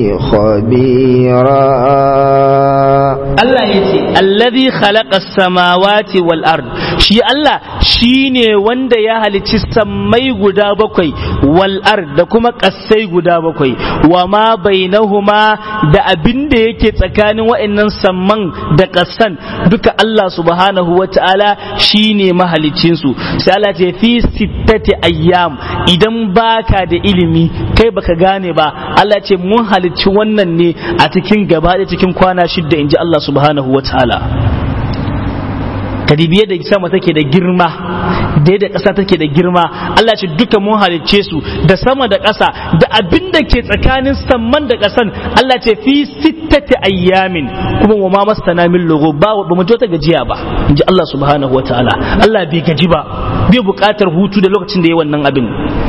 خبيرا Allah ya ce, Allazi khalaqa samawati wal ard shi Allah shine wanda ya halicci sammai guda bakwai wal ard da kuma ƙasai guda bakwai wa ma bainahuma da abin da yake tsakanin wa'annan samman da ƙasan duka Allah subhanahu wa ta'ala shine mahaliccin su sai Allah ce fi sittati ayyam idan baka da ilimi kai baka gane ba Allah ce mun halicci wannan ne a cikin gaba da cikin kwana shidda inji Allah subhanahu wa ta'ala kadibiye da sama take da girma da da ƙasa take da girma Allah ce duka mun halicce su da sama da ƙasa da abin da ke tsakanin samman da ƙasan Allah ce fi sittati ayyamin kuma wa ma masana min lugu ba ba mu ta gajiya ba inji Allah subhanahu wa ta'ala Allah bai gaji ba bai buƙatar hutu da lokacin da ya wannan abin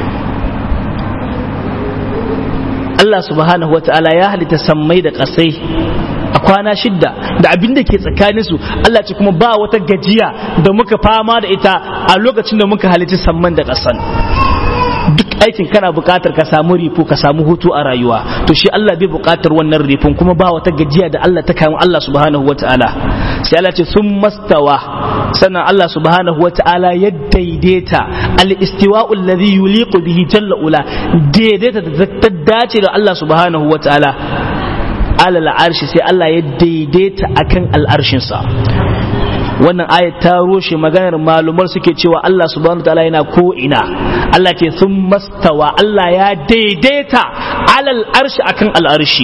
Allah subhanahu wa ta'ala ya halitta sammai da ƙasai a kwana shidda da abin da ke tsakanin su Allah ce kuma ba wata gajiya da muka fama da ita a lokacin da muka halitta samman da ƙasan duk aikin kana buƙatar ka samu rifo ka samu hutu a rayuwa to shi Allah bai buƙatar wannan rifon kuma ba wata gajiya da Allah ta kawo Allah subhanahu wata'ala sai Allah ce sun mastawa sannan Allah subhanahu wata'ala ya daidaita al-istiwa'u alladhi yuliqu bihi jalla ula daidaita da ta dace da Allah subhanahu wata'ala alal arshi sai Allah ya daidaita akan al'arshinsa wannan ayat ta roshe maganar malumar suke cewa Allah subhanahu wataala yana ko ina Allah ce sun mastawa Allah ya daidaita alal arshi akan al'arshi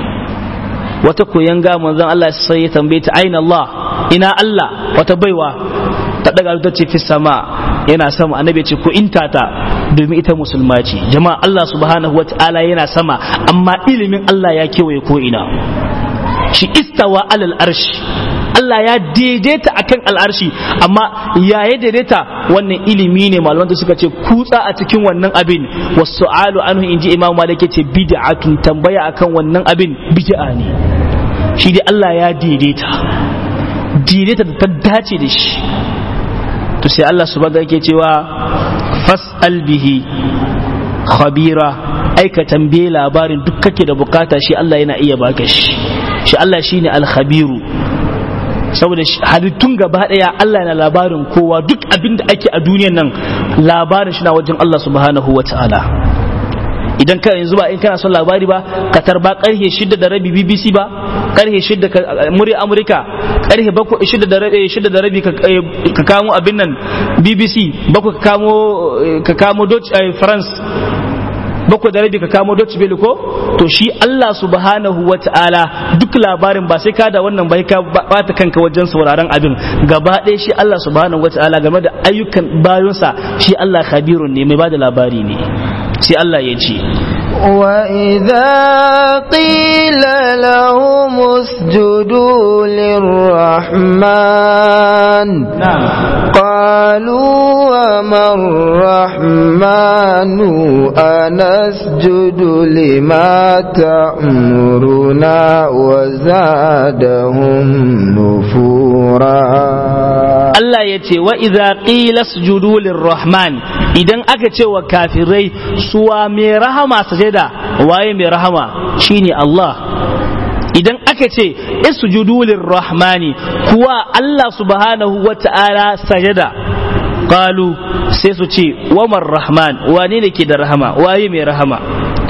wata koyan ga manzon Allah sai ya tambaye ta aina Allah ina Allah wata baiwa ta daga ta ce fi sama yana sama annabi ce ko inta ta domin ita musulma ce jama'a Allah subhanahu wataala yana sama amma ilimin Allah ya kewaye ko ina shi istawa alal arshi Allah ya daidaita akan al'arshi amma ya ya daidaita wannan ilimi ne malaman da suka ce kutsa a cikin wannan abin wasu alu anhu inji imam malik ce bid'atun tambaya akan wannan abin bid'a ne shi dai Allah ya daidaita daidaita da ta dace da shi to sai Allah subhanahu yake cewa fas'al bihi khabira aika tambaye labarin duk kake da bukata shi Allah yana iya baka shi shi Allah shine al-khabiru saboda halittun gaba daya Allah na labarin kowa duk abin da ake a duniyan nan labarin shi na wajen Allah subhanahu wa ta'ala idan ka yanzu ba in kana son labari ba ka tarba karhe shida da rabi BBC ba karhe shida murya Amurka karhe bakwai shida da rabi shida da rabi ka kamo abin nan BBC bakwai ka kamo ka kamo Dutch France bakwai da rabi ka kamo Dutch Welle ko to shi Allah subhanahu wa ta'ala duk labarin ba sai ka da wannan bai ka bata kanka wajen sauraron abin gaba ɗaya shi Allah subhanahu wa ta'ala game da ayyukan bayonsa shi Allah khabirun ne mai bada labari ne sai Allah ya ce وإذا قيل لهم اسجدوا للرحمن نعم قالوا وما الرحمن أنسجد لما تأمرنا وزادهم نفورا Allah ya ce wa idza qila sujudu lirrahman idan aka ce wa kafirai suwa mai rahama sajada waye mai rahama shine Allah idan aka ce isjudu lirrahmani kuwa Allah subhanahu wata'ala sajada qalu sai su ce wa rahman wane ne ke da rahama waye mai rahama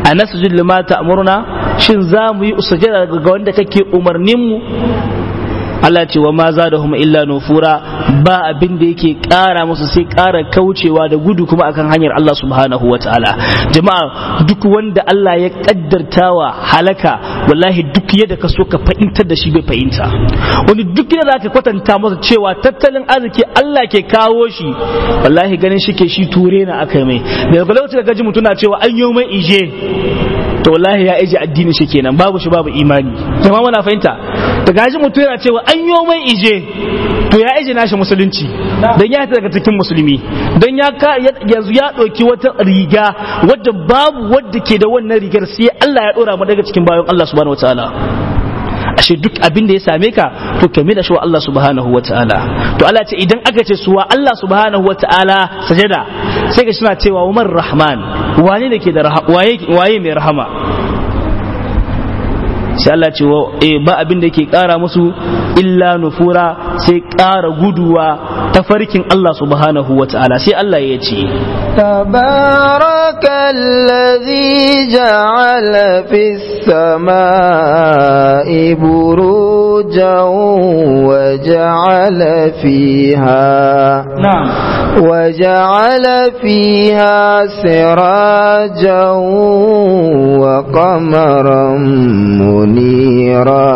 anasjud lima ta'muruna shin za mu yi sujada ga wanda kake umarnin mu Allah ce wa ma zadahum illa nufura ba abin da yake ƙara musu sai ƙara kaucewa da gudu kuma akan hanyar Allah subhanahu wa ta'ala jama'a duk wanda Allah ya kaddartawa halaka wallahi duk yadda ka so ka fahimtar da shi bai fahimta wani duk yadda zaka kwatanta masa cewa tattalin arziki Allah ke kawo shi wallahi ganin shi ke shi ture na aka mai daga lokacin da gaji mutum na cewa an yi mai ije to wallahi ya ije addini shi kenan babu shi babu imani jama'a muna fahimta da gaji mutum yana cewa an yi mai ije to ya ije nashi musulunci dan ya daga cikin musulmi dan ya yanzu ya ɗauki wata riga wadda babu wadda ke da wannan rigar sai Allah ya ɗora mu daga cikin bayan Allah subhanahu wataala ashe duk abin da ya same ka to kame da shi wa Allah subhanahu wa ta'ala to Allah ce idan aka ce suwa Allah subhanahu wa ta'ala sajada sai ka suna cewa umar rahman wane da ke da waye mai rahama sai Allah ce ba abin da ke kara musu illa nufura sai kara guduwa ta farkin Allah subhanahu wa ta'ala sai Allah ya ce تبارك الذي جعل في السماء بروجا وجعل فيها نعم وجعل فيها سراجا وقمرا منيرا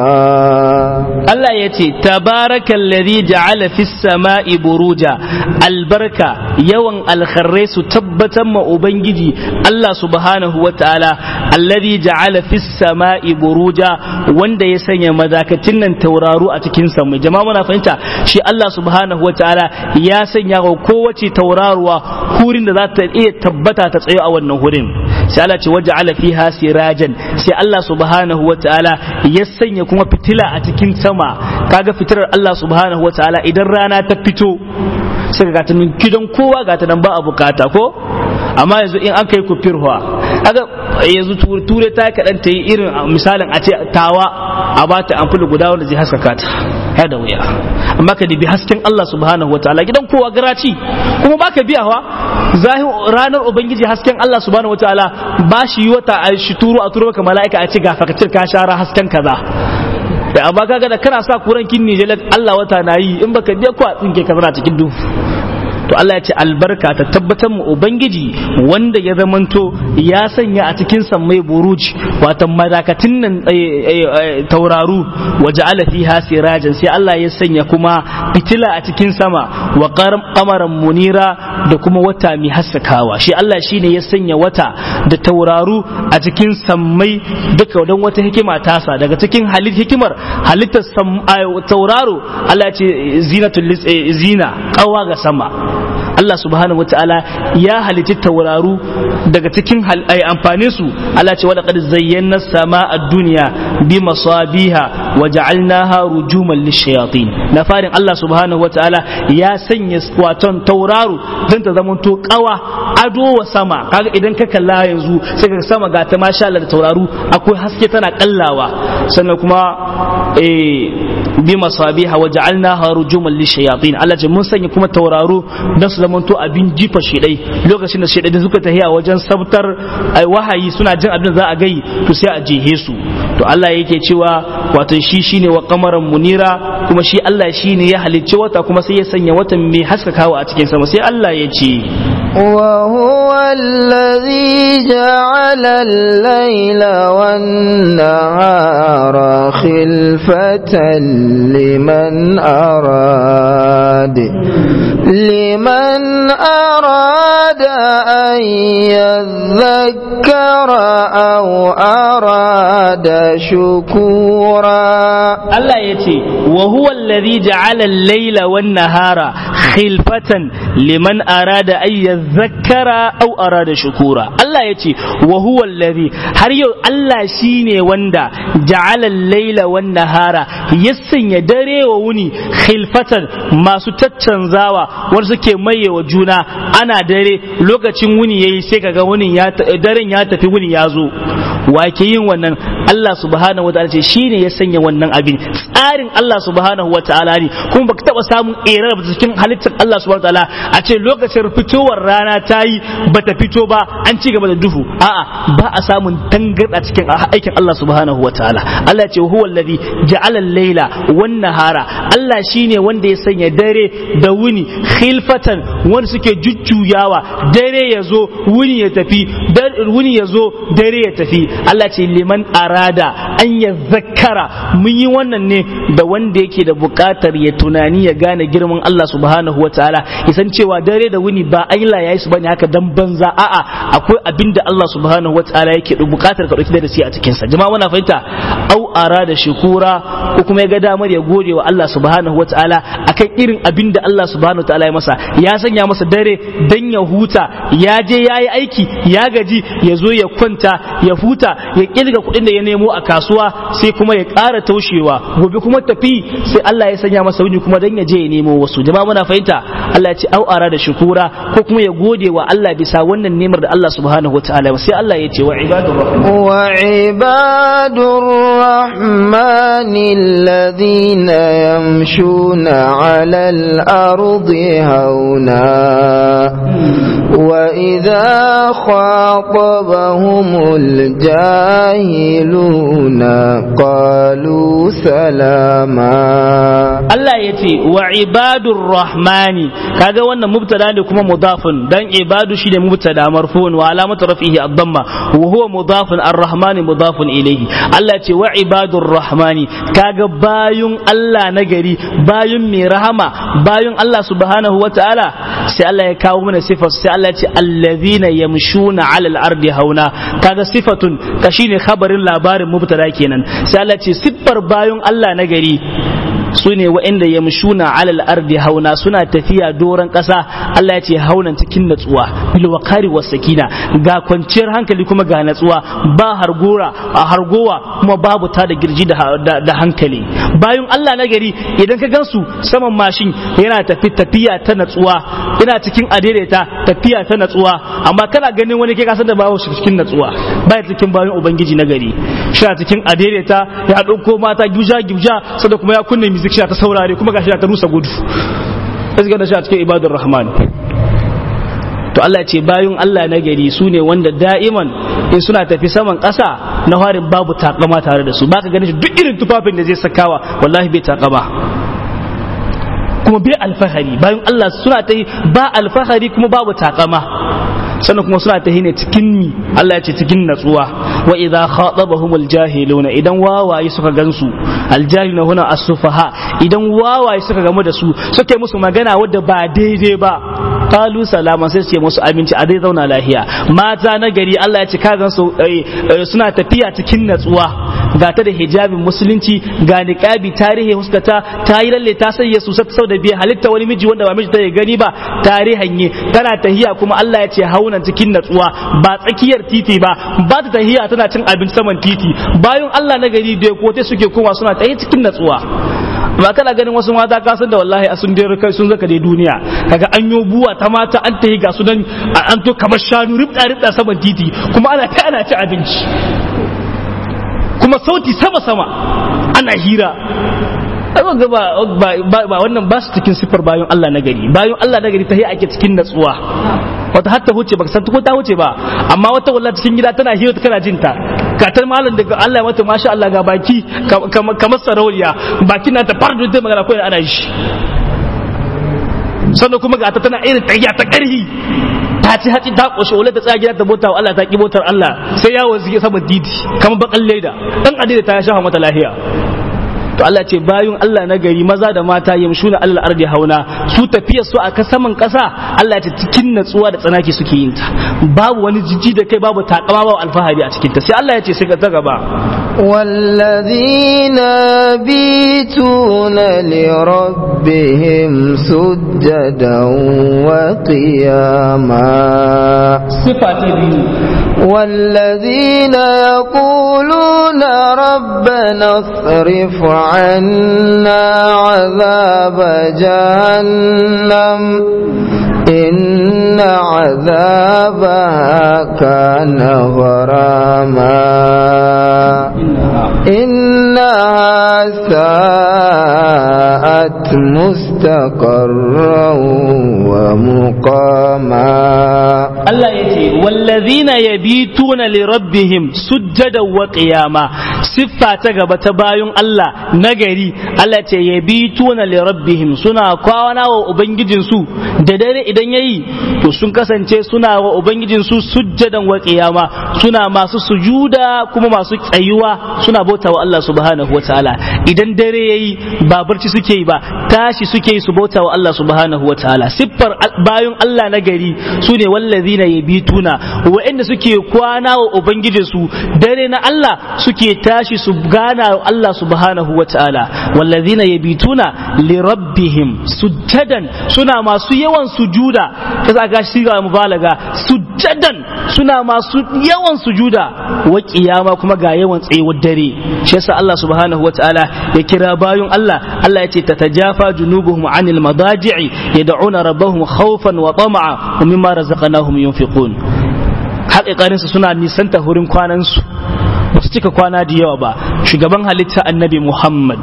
Allah ya ce tabarakan ladhi ja'ala fis sama'i buruja albarka yawan alkharrai su tabbatar ma ubangiji Allah subhanahu wa ta'ala alladhi ja'ala fis sama'i buruja wanda ya sanya madakatin nan tauraru a cikin sama jama'a muna fahimta shi Allah subhanahu wa ta'ala ya sanya wa kowace tauraruwa hurin da za ta iya tabbata ta tsayo a wannan hurin sai Allah ce waja'ala fiha sirajan sai Allah subhanahu wa ta'ala ya sanya kuma fitila a cikin sama kaga fitilar Allah subhanahu wa ta'ala idan rana ta fito sai ga ta nan gidan kowa ga ta nan ba a bukata ko amma yanzu in an kai ku firwa kaga yanzu ture ta kaɗan ta yi irin misalin a ce tawa a ba ta amfani guda wanda zai haskaka ta ya da wuya amma ka dibi hasken Allah subhanahu wa ta'ala gidan kowa garaci kuma baka biyawa zahir ranar ubangiji hasken Allah subhanahu wa ta'ala ba shi yi wata a shi turo a turo maka mala'ika a ce ga fakatir ka shara hasken kaza da amma kaga da kana sa kuran kin ne Allah wata na yi in baka biya ko a tsinke ka zana cikin duhu to Allah ya ce albarka ta tabbatar mu ubangiji wanda ya zamanto ya sanya a cikin sammai buruj wato madakatin nan tauraru waje ala fiha sirajan sai Allah ya sanya kuma fitila a cikin sama wa qamaran munira da kuma wata mai haskakawa shi Allah shine ya sanya wata da tauraru a cikin sammai duka don wata hikima tasa daga cikin halit hikimar halittar tauraro Allah ya ce zinatul zina kawa ga sama Allah subhanahu wataala ya halitti tauraru daga cikin amfanin su Allah ce wala qad zayyana sama ad-dunya bi masabiha wa ja'alnaha rujuman lishayatin na farin Allah subhanahu wataala ya sanya waton tauraru dan ta zama to kawa ado wa sama kaga idan ka kalla yanzu sai ka sama ga ta masha Allah da tauraru akwai haske tana kallawa sannan kuma eh bi masabiha wa ja'alnaha rujuman lishayatin Allah ce mun sanya kuma tauraro dan su zamanto abin jifa shedai lokacin da shedai da suka tahiya wajen sabtar wahayi suna jin abin da za a gai to sai a jehe su to Allah yake cewa wato shi shine wa qamaran munira kuma shi Allah shine ya halicci wata kuma sai ya sanya watan mai haskakawa a cikin sama sai Allah ya ce وهو الذي جعل الليل والنهار خلفة لمن أراد لمن أراد أن يذكر أو أراد شكورا الله يتي وهو الذي جعل الليل والنهار خلفة لمن أراد أن يذكر أو أراد شكورا الله يتي وهو الذي har yau Allah shi ne wanda ja'ala laila wan nahara ya dare wa wuni khilfatan masu caccanzawa wanda suke maye wa juna ana dare lokacin wuni yayi sai kaga wuni ya daren ya tafi wuni ya zo wake yin wannan Allah subhanahu wa ta'ala ce shine ya sanya wannan abin tsarin Allah subhanahu wa ta'ala ne kuma baka taba samun erar cikin halittar Allah subhanahu wa ta'ala a ce lokacin fitowar rana ta yi bata fito ba an ci gaba da duhu a'a ba a samun tangarda cikin aikin Allah subhanahu wa ta'ala Allah ya ce huwa alladhi ja'ala al-laila wan nahara Allah shine wanda ya sanya dare da wuni khilfatan wanda suke jujjuyawa dare ya zo wuni ya tafi wuni ya zo dare ya tafi Allah ce liman arada an ya zakkara mun yi wannan ne da wanda yake da buƙatar ya tunani ya gane girman Allah subhanahu wa ta'ala ya san cewa dare da wuni ba Allah ya yi su bane haka dan banza a'a akwai abin da Allah subhanahu wa ta'ala yake da buƙatar ka dauki darasi a cikin sa jama'a muna fahimta au arada shukura ko kuma ya ga damar ya gode wa Allah subhanahu wa ta'ala akan irin abin da Allah subhanahu wa ta'ala ya masa ya sanya masa dare dan ya huta ya je ya yi aiki ya gaji ya zo ya kwanta ya huta ya kirga kuɗin da ya nemo a kasuwa sai kuma ya ƙara taushewa gobe kuma tafi sai Allah ya sanya masa wuni kuma dan ya je ya nemo wasu jama'a muna fahimta Allah ya ce au ara da shukura ko kuma ya gode wa Allah bisa wannan nemar da Allah subhanahu wa ta'ala sai Allah ya ce wa ibadur rahman wa ibadur rahman alladhina yamshuna 'ala al-ardi hauna وإذا خاطبهم الجاهلون قالوا سلاما Allah ya ce wa ibadur rahmani kaga wannan mubtada ne kuma mudafun dan ibadu shi ne mubtada marfu'un wa alamatu rafihi ad-damma wa huwa mudafun ar-rahmani mudafun ilayhi Allah ya ce wa ibadur rahmani kaga bayun Allah na gari bayun mai rahama bayun Allah subhanahu wa ta'ala sai Allah ya kawo mana sifar sai Allah ya ce allazina yamshuna 'alal ardi hauna kaga sifatun ka shine khabarin labarin mubtada kenan sai Allah ya ce siffar bayun Allah na gari su ne wa'inda ya mushuna alal ardi hauna suna tafiya doron ƙasa Allah ya ce haunan cikin natsuwa bil waqari was sakina ga kwanciyar hankali kuma ga natsuwa ba hargora a hargowa kuma babu ta da girji da, da, hankali bayan Allah na gari idan ka gansu saman mashin yana tafi tafiya ta natsuwa ina cikin adaidaita tafiya ta natsuwa amma kana ganin wani kai kasan da babu shi cikin natsuwa baya cikin bayan ubangiji na gari shi cikin adaidaita ya ɗauko mata gibja gibja sada kuma ya kunne music shi ta saurare kuma gashi ta rusa gudu sai da shi a cikin ibadur rahman to Allah ce bayun Allah na gari su ne wanda da'iman in suna tafi saman ƙasa na harin babu takama tare da su baka ganin shi duk irin tufafin da zai sakawa wallahi bai takama kuma bai alfahari bayan Allah suna ta ba alfahari kuma babu takama sannan kuma suna ta ne cikin ni Allah ya ce cikin natsuwa wa idza khatabahumul jahiluna idan wawaye suka gansu aljahiluna huna as-sufaha idan wawaye suka gamu da su suka yi musu magana wadda ba daidai ba qalu salama sai su ce musu aminci a dai zauna lahiya mata na gari Allah ya ce ka gansu suna tafiya cikin natsuwa ga ta da hijabin musulunci ga niqabi tarihi huskata ta yi lalle ta sanya su sau da biya halitta wani miji wanda ba miji ta gani ba tarihan ne tana tahiya kuma Allah ya ce haunan cikin natsuwa ba tsakiyar titi ba ba ta tahiya tana cin abinci saman titi bayan Allah na gari da kote suke koma suna tahi cikin natsuwa ba kana ganin wasu mata ka san da wallahi a sun dai kai sun zaka dai duniya kaga an yo buwa ta mata an tahi ga su nan an to kamar shanu ribda ribda saman titi kuma ana ta ana ci abinci kuma sauti sama sama ana hira ga ba ba wannan ba su cikin siffar bayan Allah na gari bayan Allah na gari ta ake cikin natsuwa wata hatta huce ba san ko ta huce ba amma wata wallahi cikin gida tana hira kana jin ta katar malam daga Allah ya mata masha Allah ga baki kamar sarauniya bakin na ta fardo da magana ko ana shi sannan kuma ga ta tana irin tayya ta karhi ta ci haci ta koshe wala ta tsaya gida ta bota Allah ta ki botar Allah sai yawo zige saman titi kamar bakan leda dan adida ta ya shafa mata lahiya to Allah ce bayun Allah na gari maza da mata yamshuna Allah ardi hauna su tafiyar su a saman kasa Allah ce cikin natsuwa da tsanaki suke yin ta babu wani jijji da kai babu takama babu alfahari a cikin ta sai Allah ya ce sai ka ta gaba والذين يبيتون لربهم سجدا وقياما صفة والذين يقولون ربنا اصرف عنا عذاب جهنم إن عذابها كان غراما إنها ساءت مستقرا ومقاما Allah ya ce wallazina yabituna li rabbihim sujjadan wa qiyama siffa ta gaba ta bayun Allah nagari Allah ce yabituna li rabbihim suna kwana wa ubangijin su da dare idan yayi to sun kasance suna wa ubangijin su sujjadan wa qiyama suna masu sujuda kuma masu tsayuwa suna bauta wa Allah subhanahu wa ta'ala idan dare yayi ba barci suke yi ba tashi suke yi su bauta wa Allah subhanahu wa ta'ala siffar bayun Allah nagari su ne wallazina yabituna wa'anda suke kwana wa ubangijin su dare na Allah suke tashi su gana wa Allah subhanahu wa ta'ala wallazina yabituna li rabbihim sujjadan suna masu yawan sujuda kaza ga shi ga mubalaga sujjadan suna masu yawan sujuda wa kiyama kuma ga yawan tsayuwar dare shi yasa Allah subhanahu wa ta'ala ya kira bayun Allah Allah ya ce tatajafa junubuhum anil madaji'i yad'una rabbahum khawfan wa tama'a wa mimma razaqnahum yunfiqun haƙiƙarinsu suna nisanta hurin kwanansu ba su cika kwana da yawa ba shugaban halitta annabi muhammad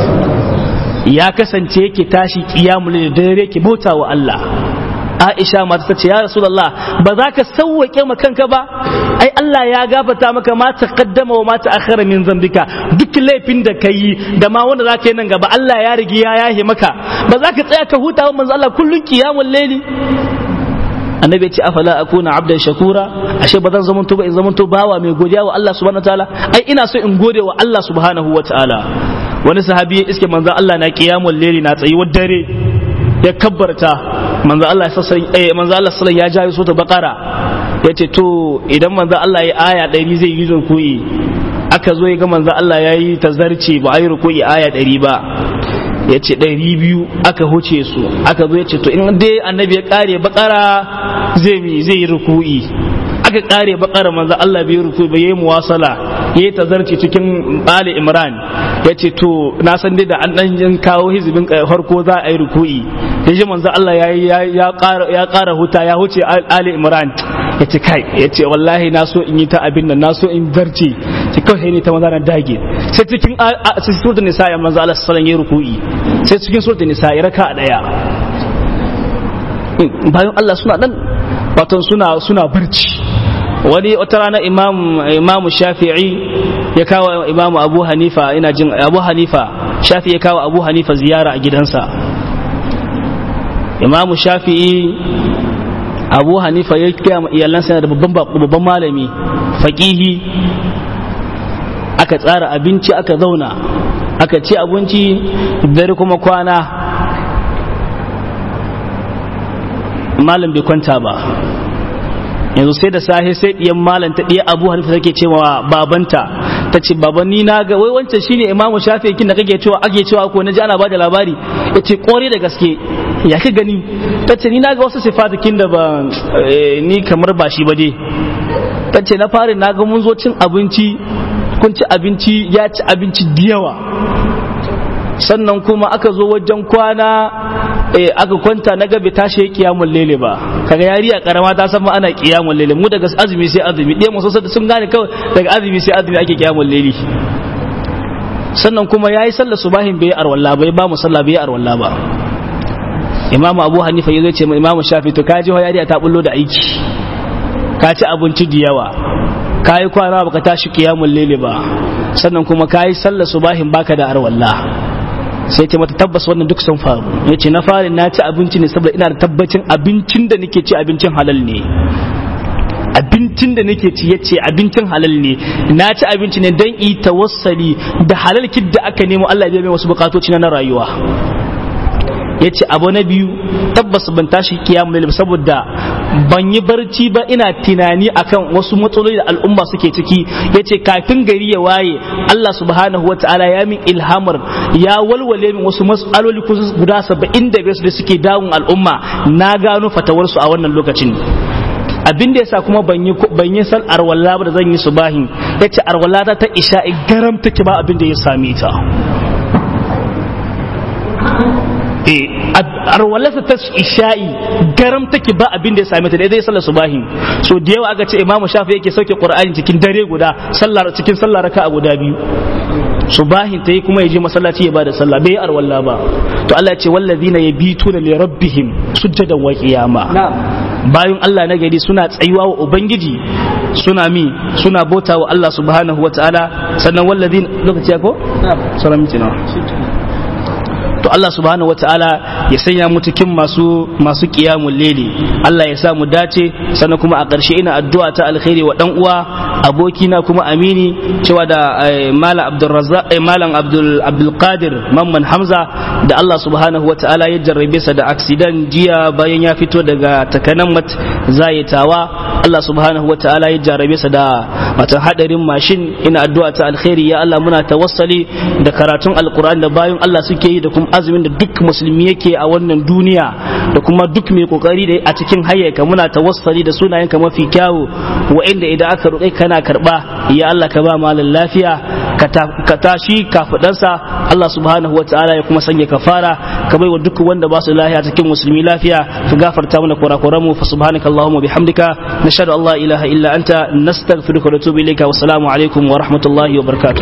ya kasance yake tashi kiyamul da dare ke bauta wa Allah Aisha mata ta ce ya Rasulullah ba za ka sauwake ma kanka ba ai Allah ya gafata maka ma taqaddama wa ma ta'akhkhara min zambika duk laifin da kai da ma wanda za ka yi nan gaba Allah ya rigi ya yahe maka ba za ka tsaya ka huta wa manzo Allah kullun kiyamul laili annabi ya ce afala akuna abdan shakura ashe ba zan zamanto ba in zamanto bawa mai godiya wa Allah subhanahu wataala ai ina so in gode wa Allah subhanahu wataala wani sahabi ya iske manzo Allah na qiyamul layli na tsayuwar dare ya kabbarta manzo Allah sassan eh manzo Allah sallallahu ya jawo sota bakara yace to idan manzo Allah ya aya 100 zai yi rukuyi aka zo ya ga manzo Allah yayi tazarci ba ayi rukuyi aya 100 ba ya ce ɗari biyu aka huce su aka zo ya ce to in dai annabi ya ƙare bakara zai mi zai yi ruku'i aka ƙare bakara manzo Allah bai ruku'i ba yayi muwasala yayi tazarci cikin Ali Imran ya ce to na san dai da an dan kawo hizibin farko za a yi ruku'i ya ji manzo Allah ya ya ƙara ya ƙara huta ya huce Ali Imran ya ce kai ya ce wallahi na so in yi ta abin nan na so in zarce ce kawai ne ta maza na dage sai cikin sai suratul nisa ya manzo Allah sallallahu alaihi ruku'i sai cikin suratul nisa ya raka daya bayan Allah suna dan wato suna suna barci wani wata rana imam imam shafi'i ya kawo imam abu hanifa ina jin abu hanifa shafi ya kawo abu hanifa ziyara a gidansa imam shafi'i abu hanifa ya kira iyalansa yana da babban babban malami faqihi aka tsara abinci aka zauna aka ci abinci dare kuma kwana malam bai kwanta ba yanzu sai da sahe sai ɗiyan malam ta ɗiya abu hanifa take cewa babanta ta ce baban ni na ga wai wancan shine imamu shafi kin da kake cewa ake cewa ko naji ana bada labari ya ce kore da gaske ya ka gani ta ce ni na ga wasu sifatikin da ba ni kamar ba shi ba dai ta ce na fari na ga mun zo cin abinci kun ci abinci ya ci abinci da yawa sannan kuma aka zo wajen kwana aka kwanta na gabe tashi ya kiyamun lele ba kaga yariya karama ta san ma ana kiyamun lele mu daga azumi sai azumi ɗaya mu sosai sun gane kawai daga azumi sai azumi ake kiyamun lele sannan kuma yayi sallar subahin bai arwalla bai ba mu sallah bai arwalla ba imamu abu hanifa ya zo ce ma imamu shafi to kaji ho yariya ta bullo da aiki ka ci abinci da yawa ka yi kwana baka tashi kiyamun lele ba sannan kuma ka yi sallar subahin baka da arwalla sai ce mata tabbas wannan duk sun faru ya ce na fari na ci abinci ne saboda ina da tabbacin abincin da nake ci abincin halal ne abincin da nake ci ya ce abincin halal ne na ci abinci ne don yi tawassali da halal da aka nemo Allah ya mai wasu bukatoci na rayuwa ya ce abu na biyu tabbas ban tashi kiyamu lail saboda ban yi barci ba ina tunani akan wasu matsaloli da al'umma suke ciki ya ce kafin gari ya waye Allah subhanahu wa ta'ala ya min ilhamar ya walwale min wasu matsaloli kusa guda saba'in da biyar da suke dawun al'umma na gano fatawarsu a wannan lokacin abin da yasa kuma ban yi ban yi san arwalla ba da zan yi subahin yace arwalla ta ta isha'i garam take ba abin da ya same ta arwalasa ta isha'i garam take ba abin da ya same ta da zai sallar subahi so da yawa aka ce imamu shafi yake sauke qur'ani cikin dare guda sallar cikin sallar raka'a guda biyu subahin ta yi kuma ya je masallaci ya bada sallah bai arwalla ba to Allah ya ce wallazina yabituna li rabbihim sujjadan wa qiyama bayan Allah na gari suna tsayuwa wa ubangiji suna mi suna bauta wa Allah subhanahu wa ta'ala sannan wallazina lokaci ya ko sauran miti nawa to Allah subhanahu wataala ya sanya mu cikin masu masu qiyamul layli Allah ya sa mu dace sannan kuma a ƙarshe ina addu'a ta alkhairi wa dan uwa abokina kuma amini cewa da malam Abdul malam Abdul Abdul Qadir Mamman Hamza da Allah subhanahu wataala ya jarrabe sa da accident jiya bayan ya fito daga takanan mat zayitawa Allah subhanahu wataala ya jarrabe sa da wata hadarin mashin ina addu'a ta alkhairi ya Allah muna tawassali da karatun alqur'ani da bayan Allah suke yi da kuma azumin da duk musulmi yake a wannan duniya da kuma duk mai kokari da a cikin hayyaka muna tawassali da sunayenka mafi kyawu wa'inda idan aka roƙe kana karba ya Allah ka ba malam lafiya ka tashi kafadansa Allah subhanahu wataala ya kuma sanya kafara ka bai wa duk wanda ba su lafiya cikin musulmi lafiya ka gafarta mana kurakuran mu fa subhanaka allahumma bihamdika nashhadu an la ilaha illa anta nastaghfiruka wa natubu ilayka wa assalamu alaikum wa rahmatullahi wa barakatuh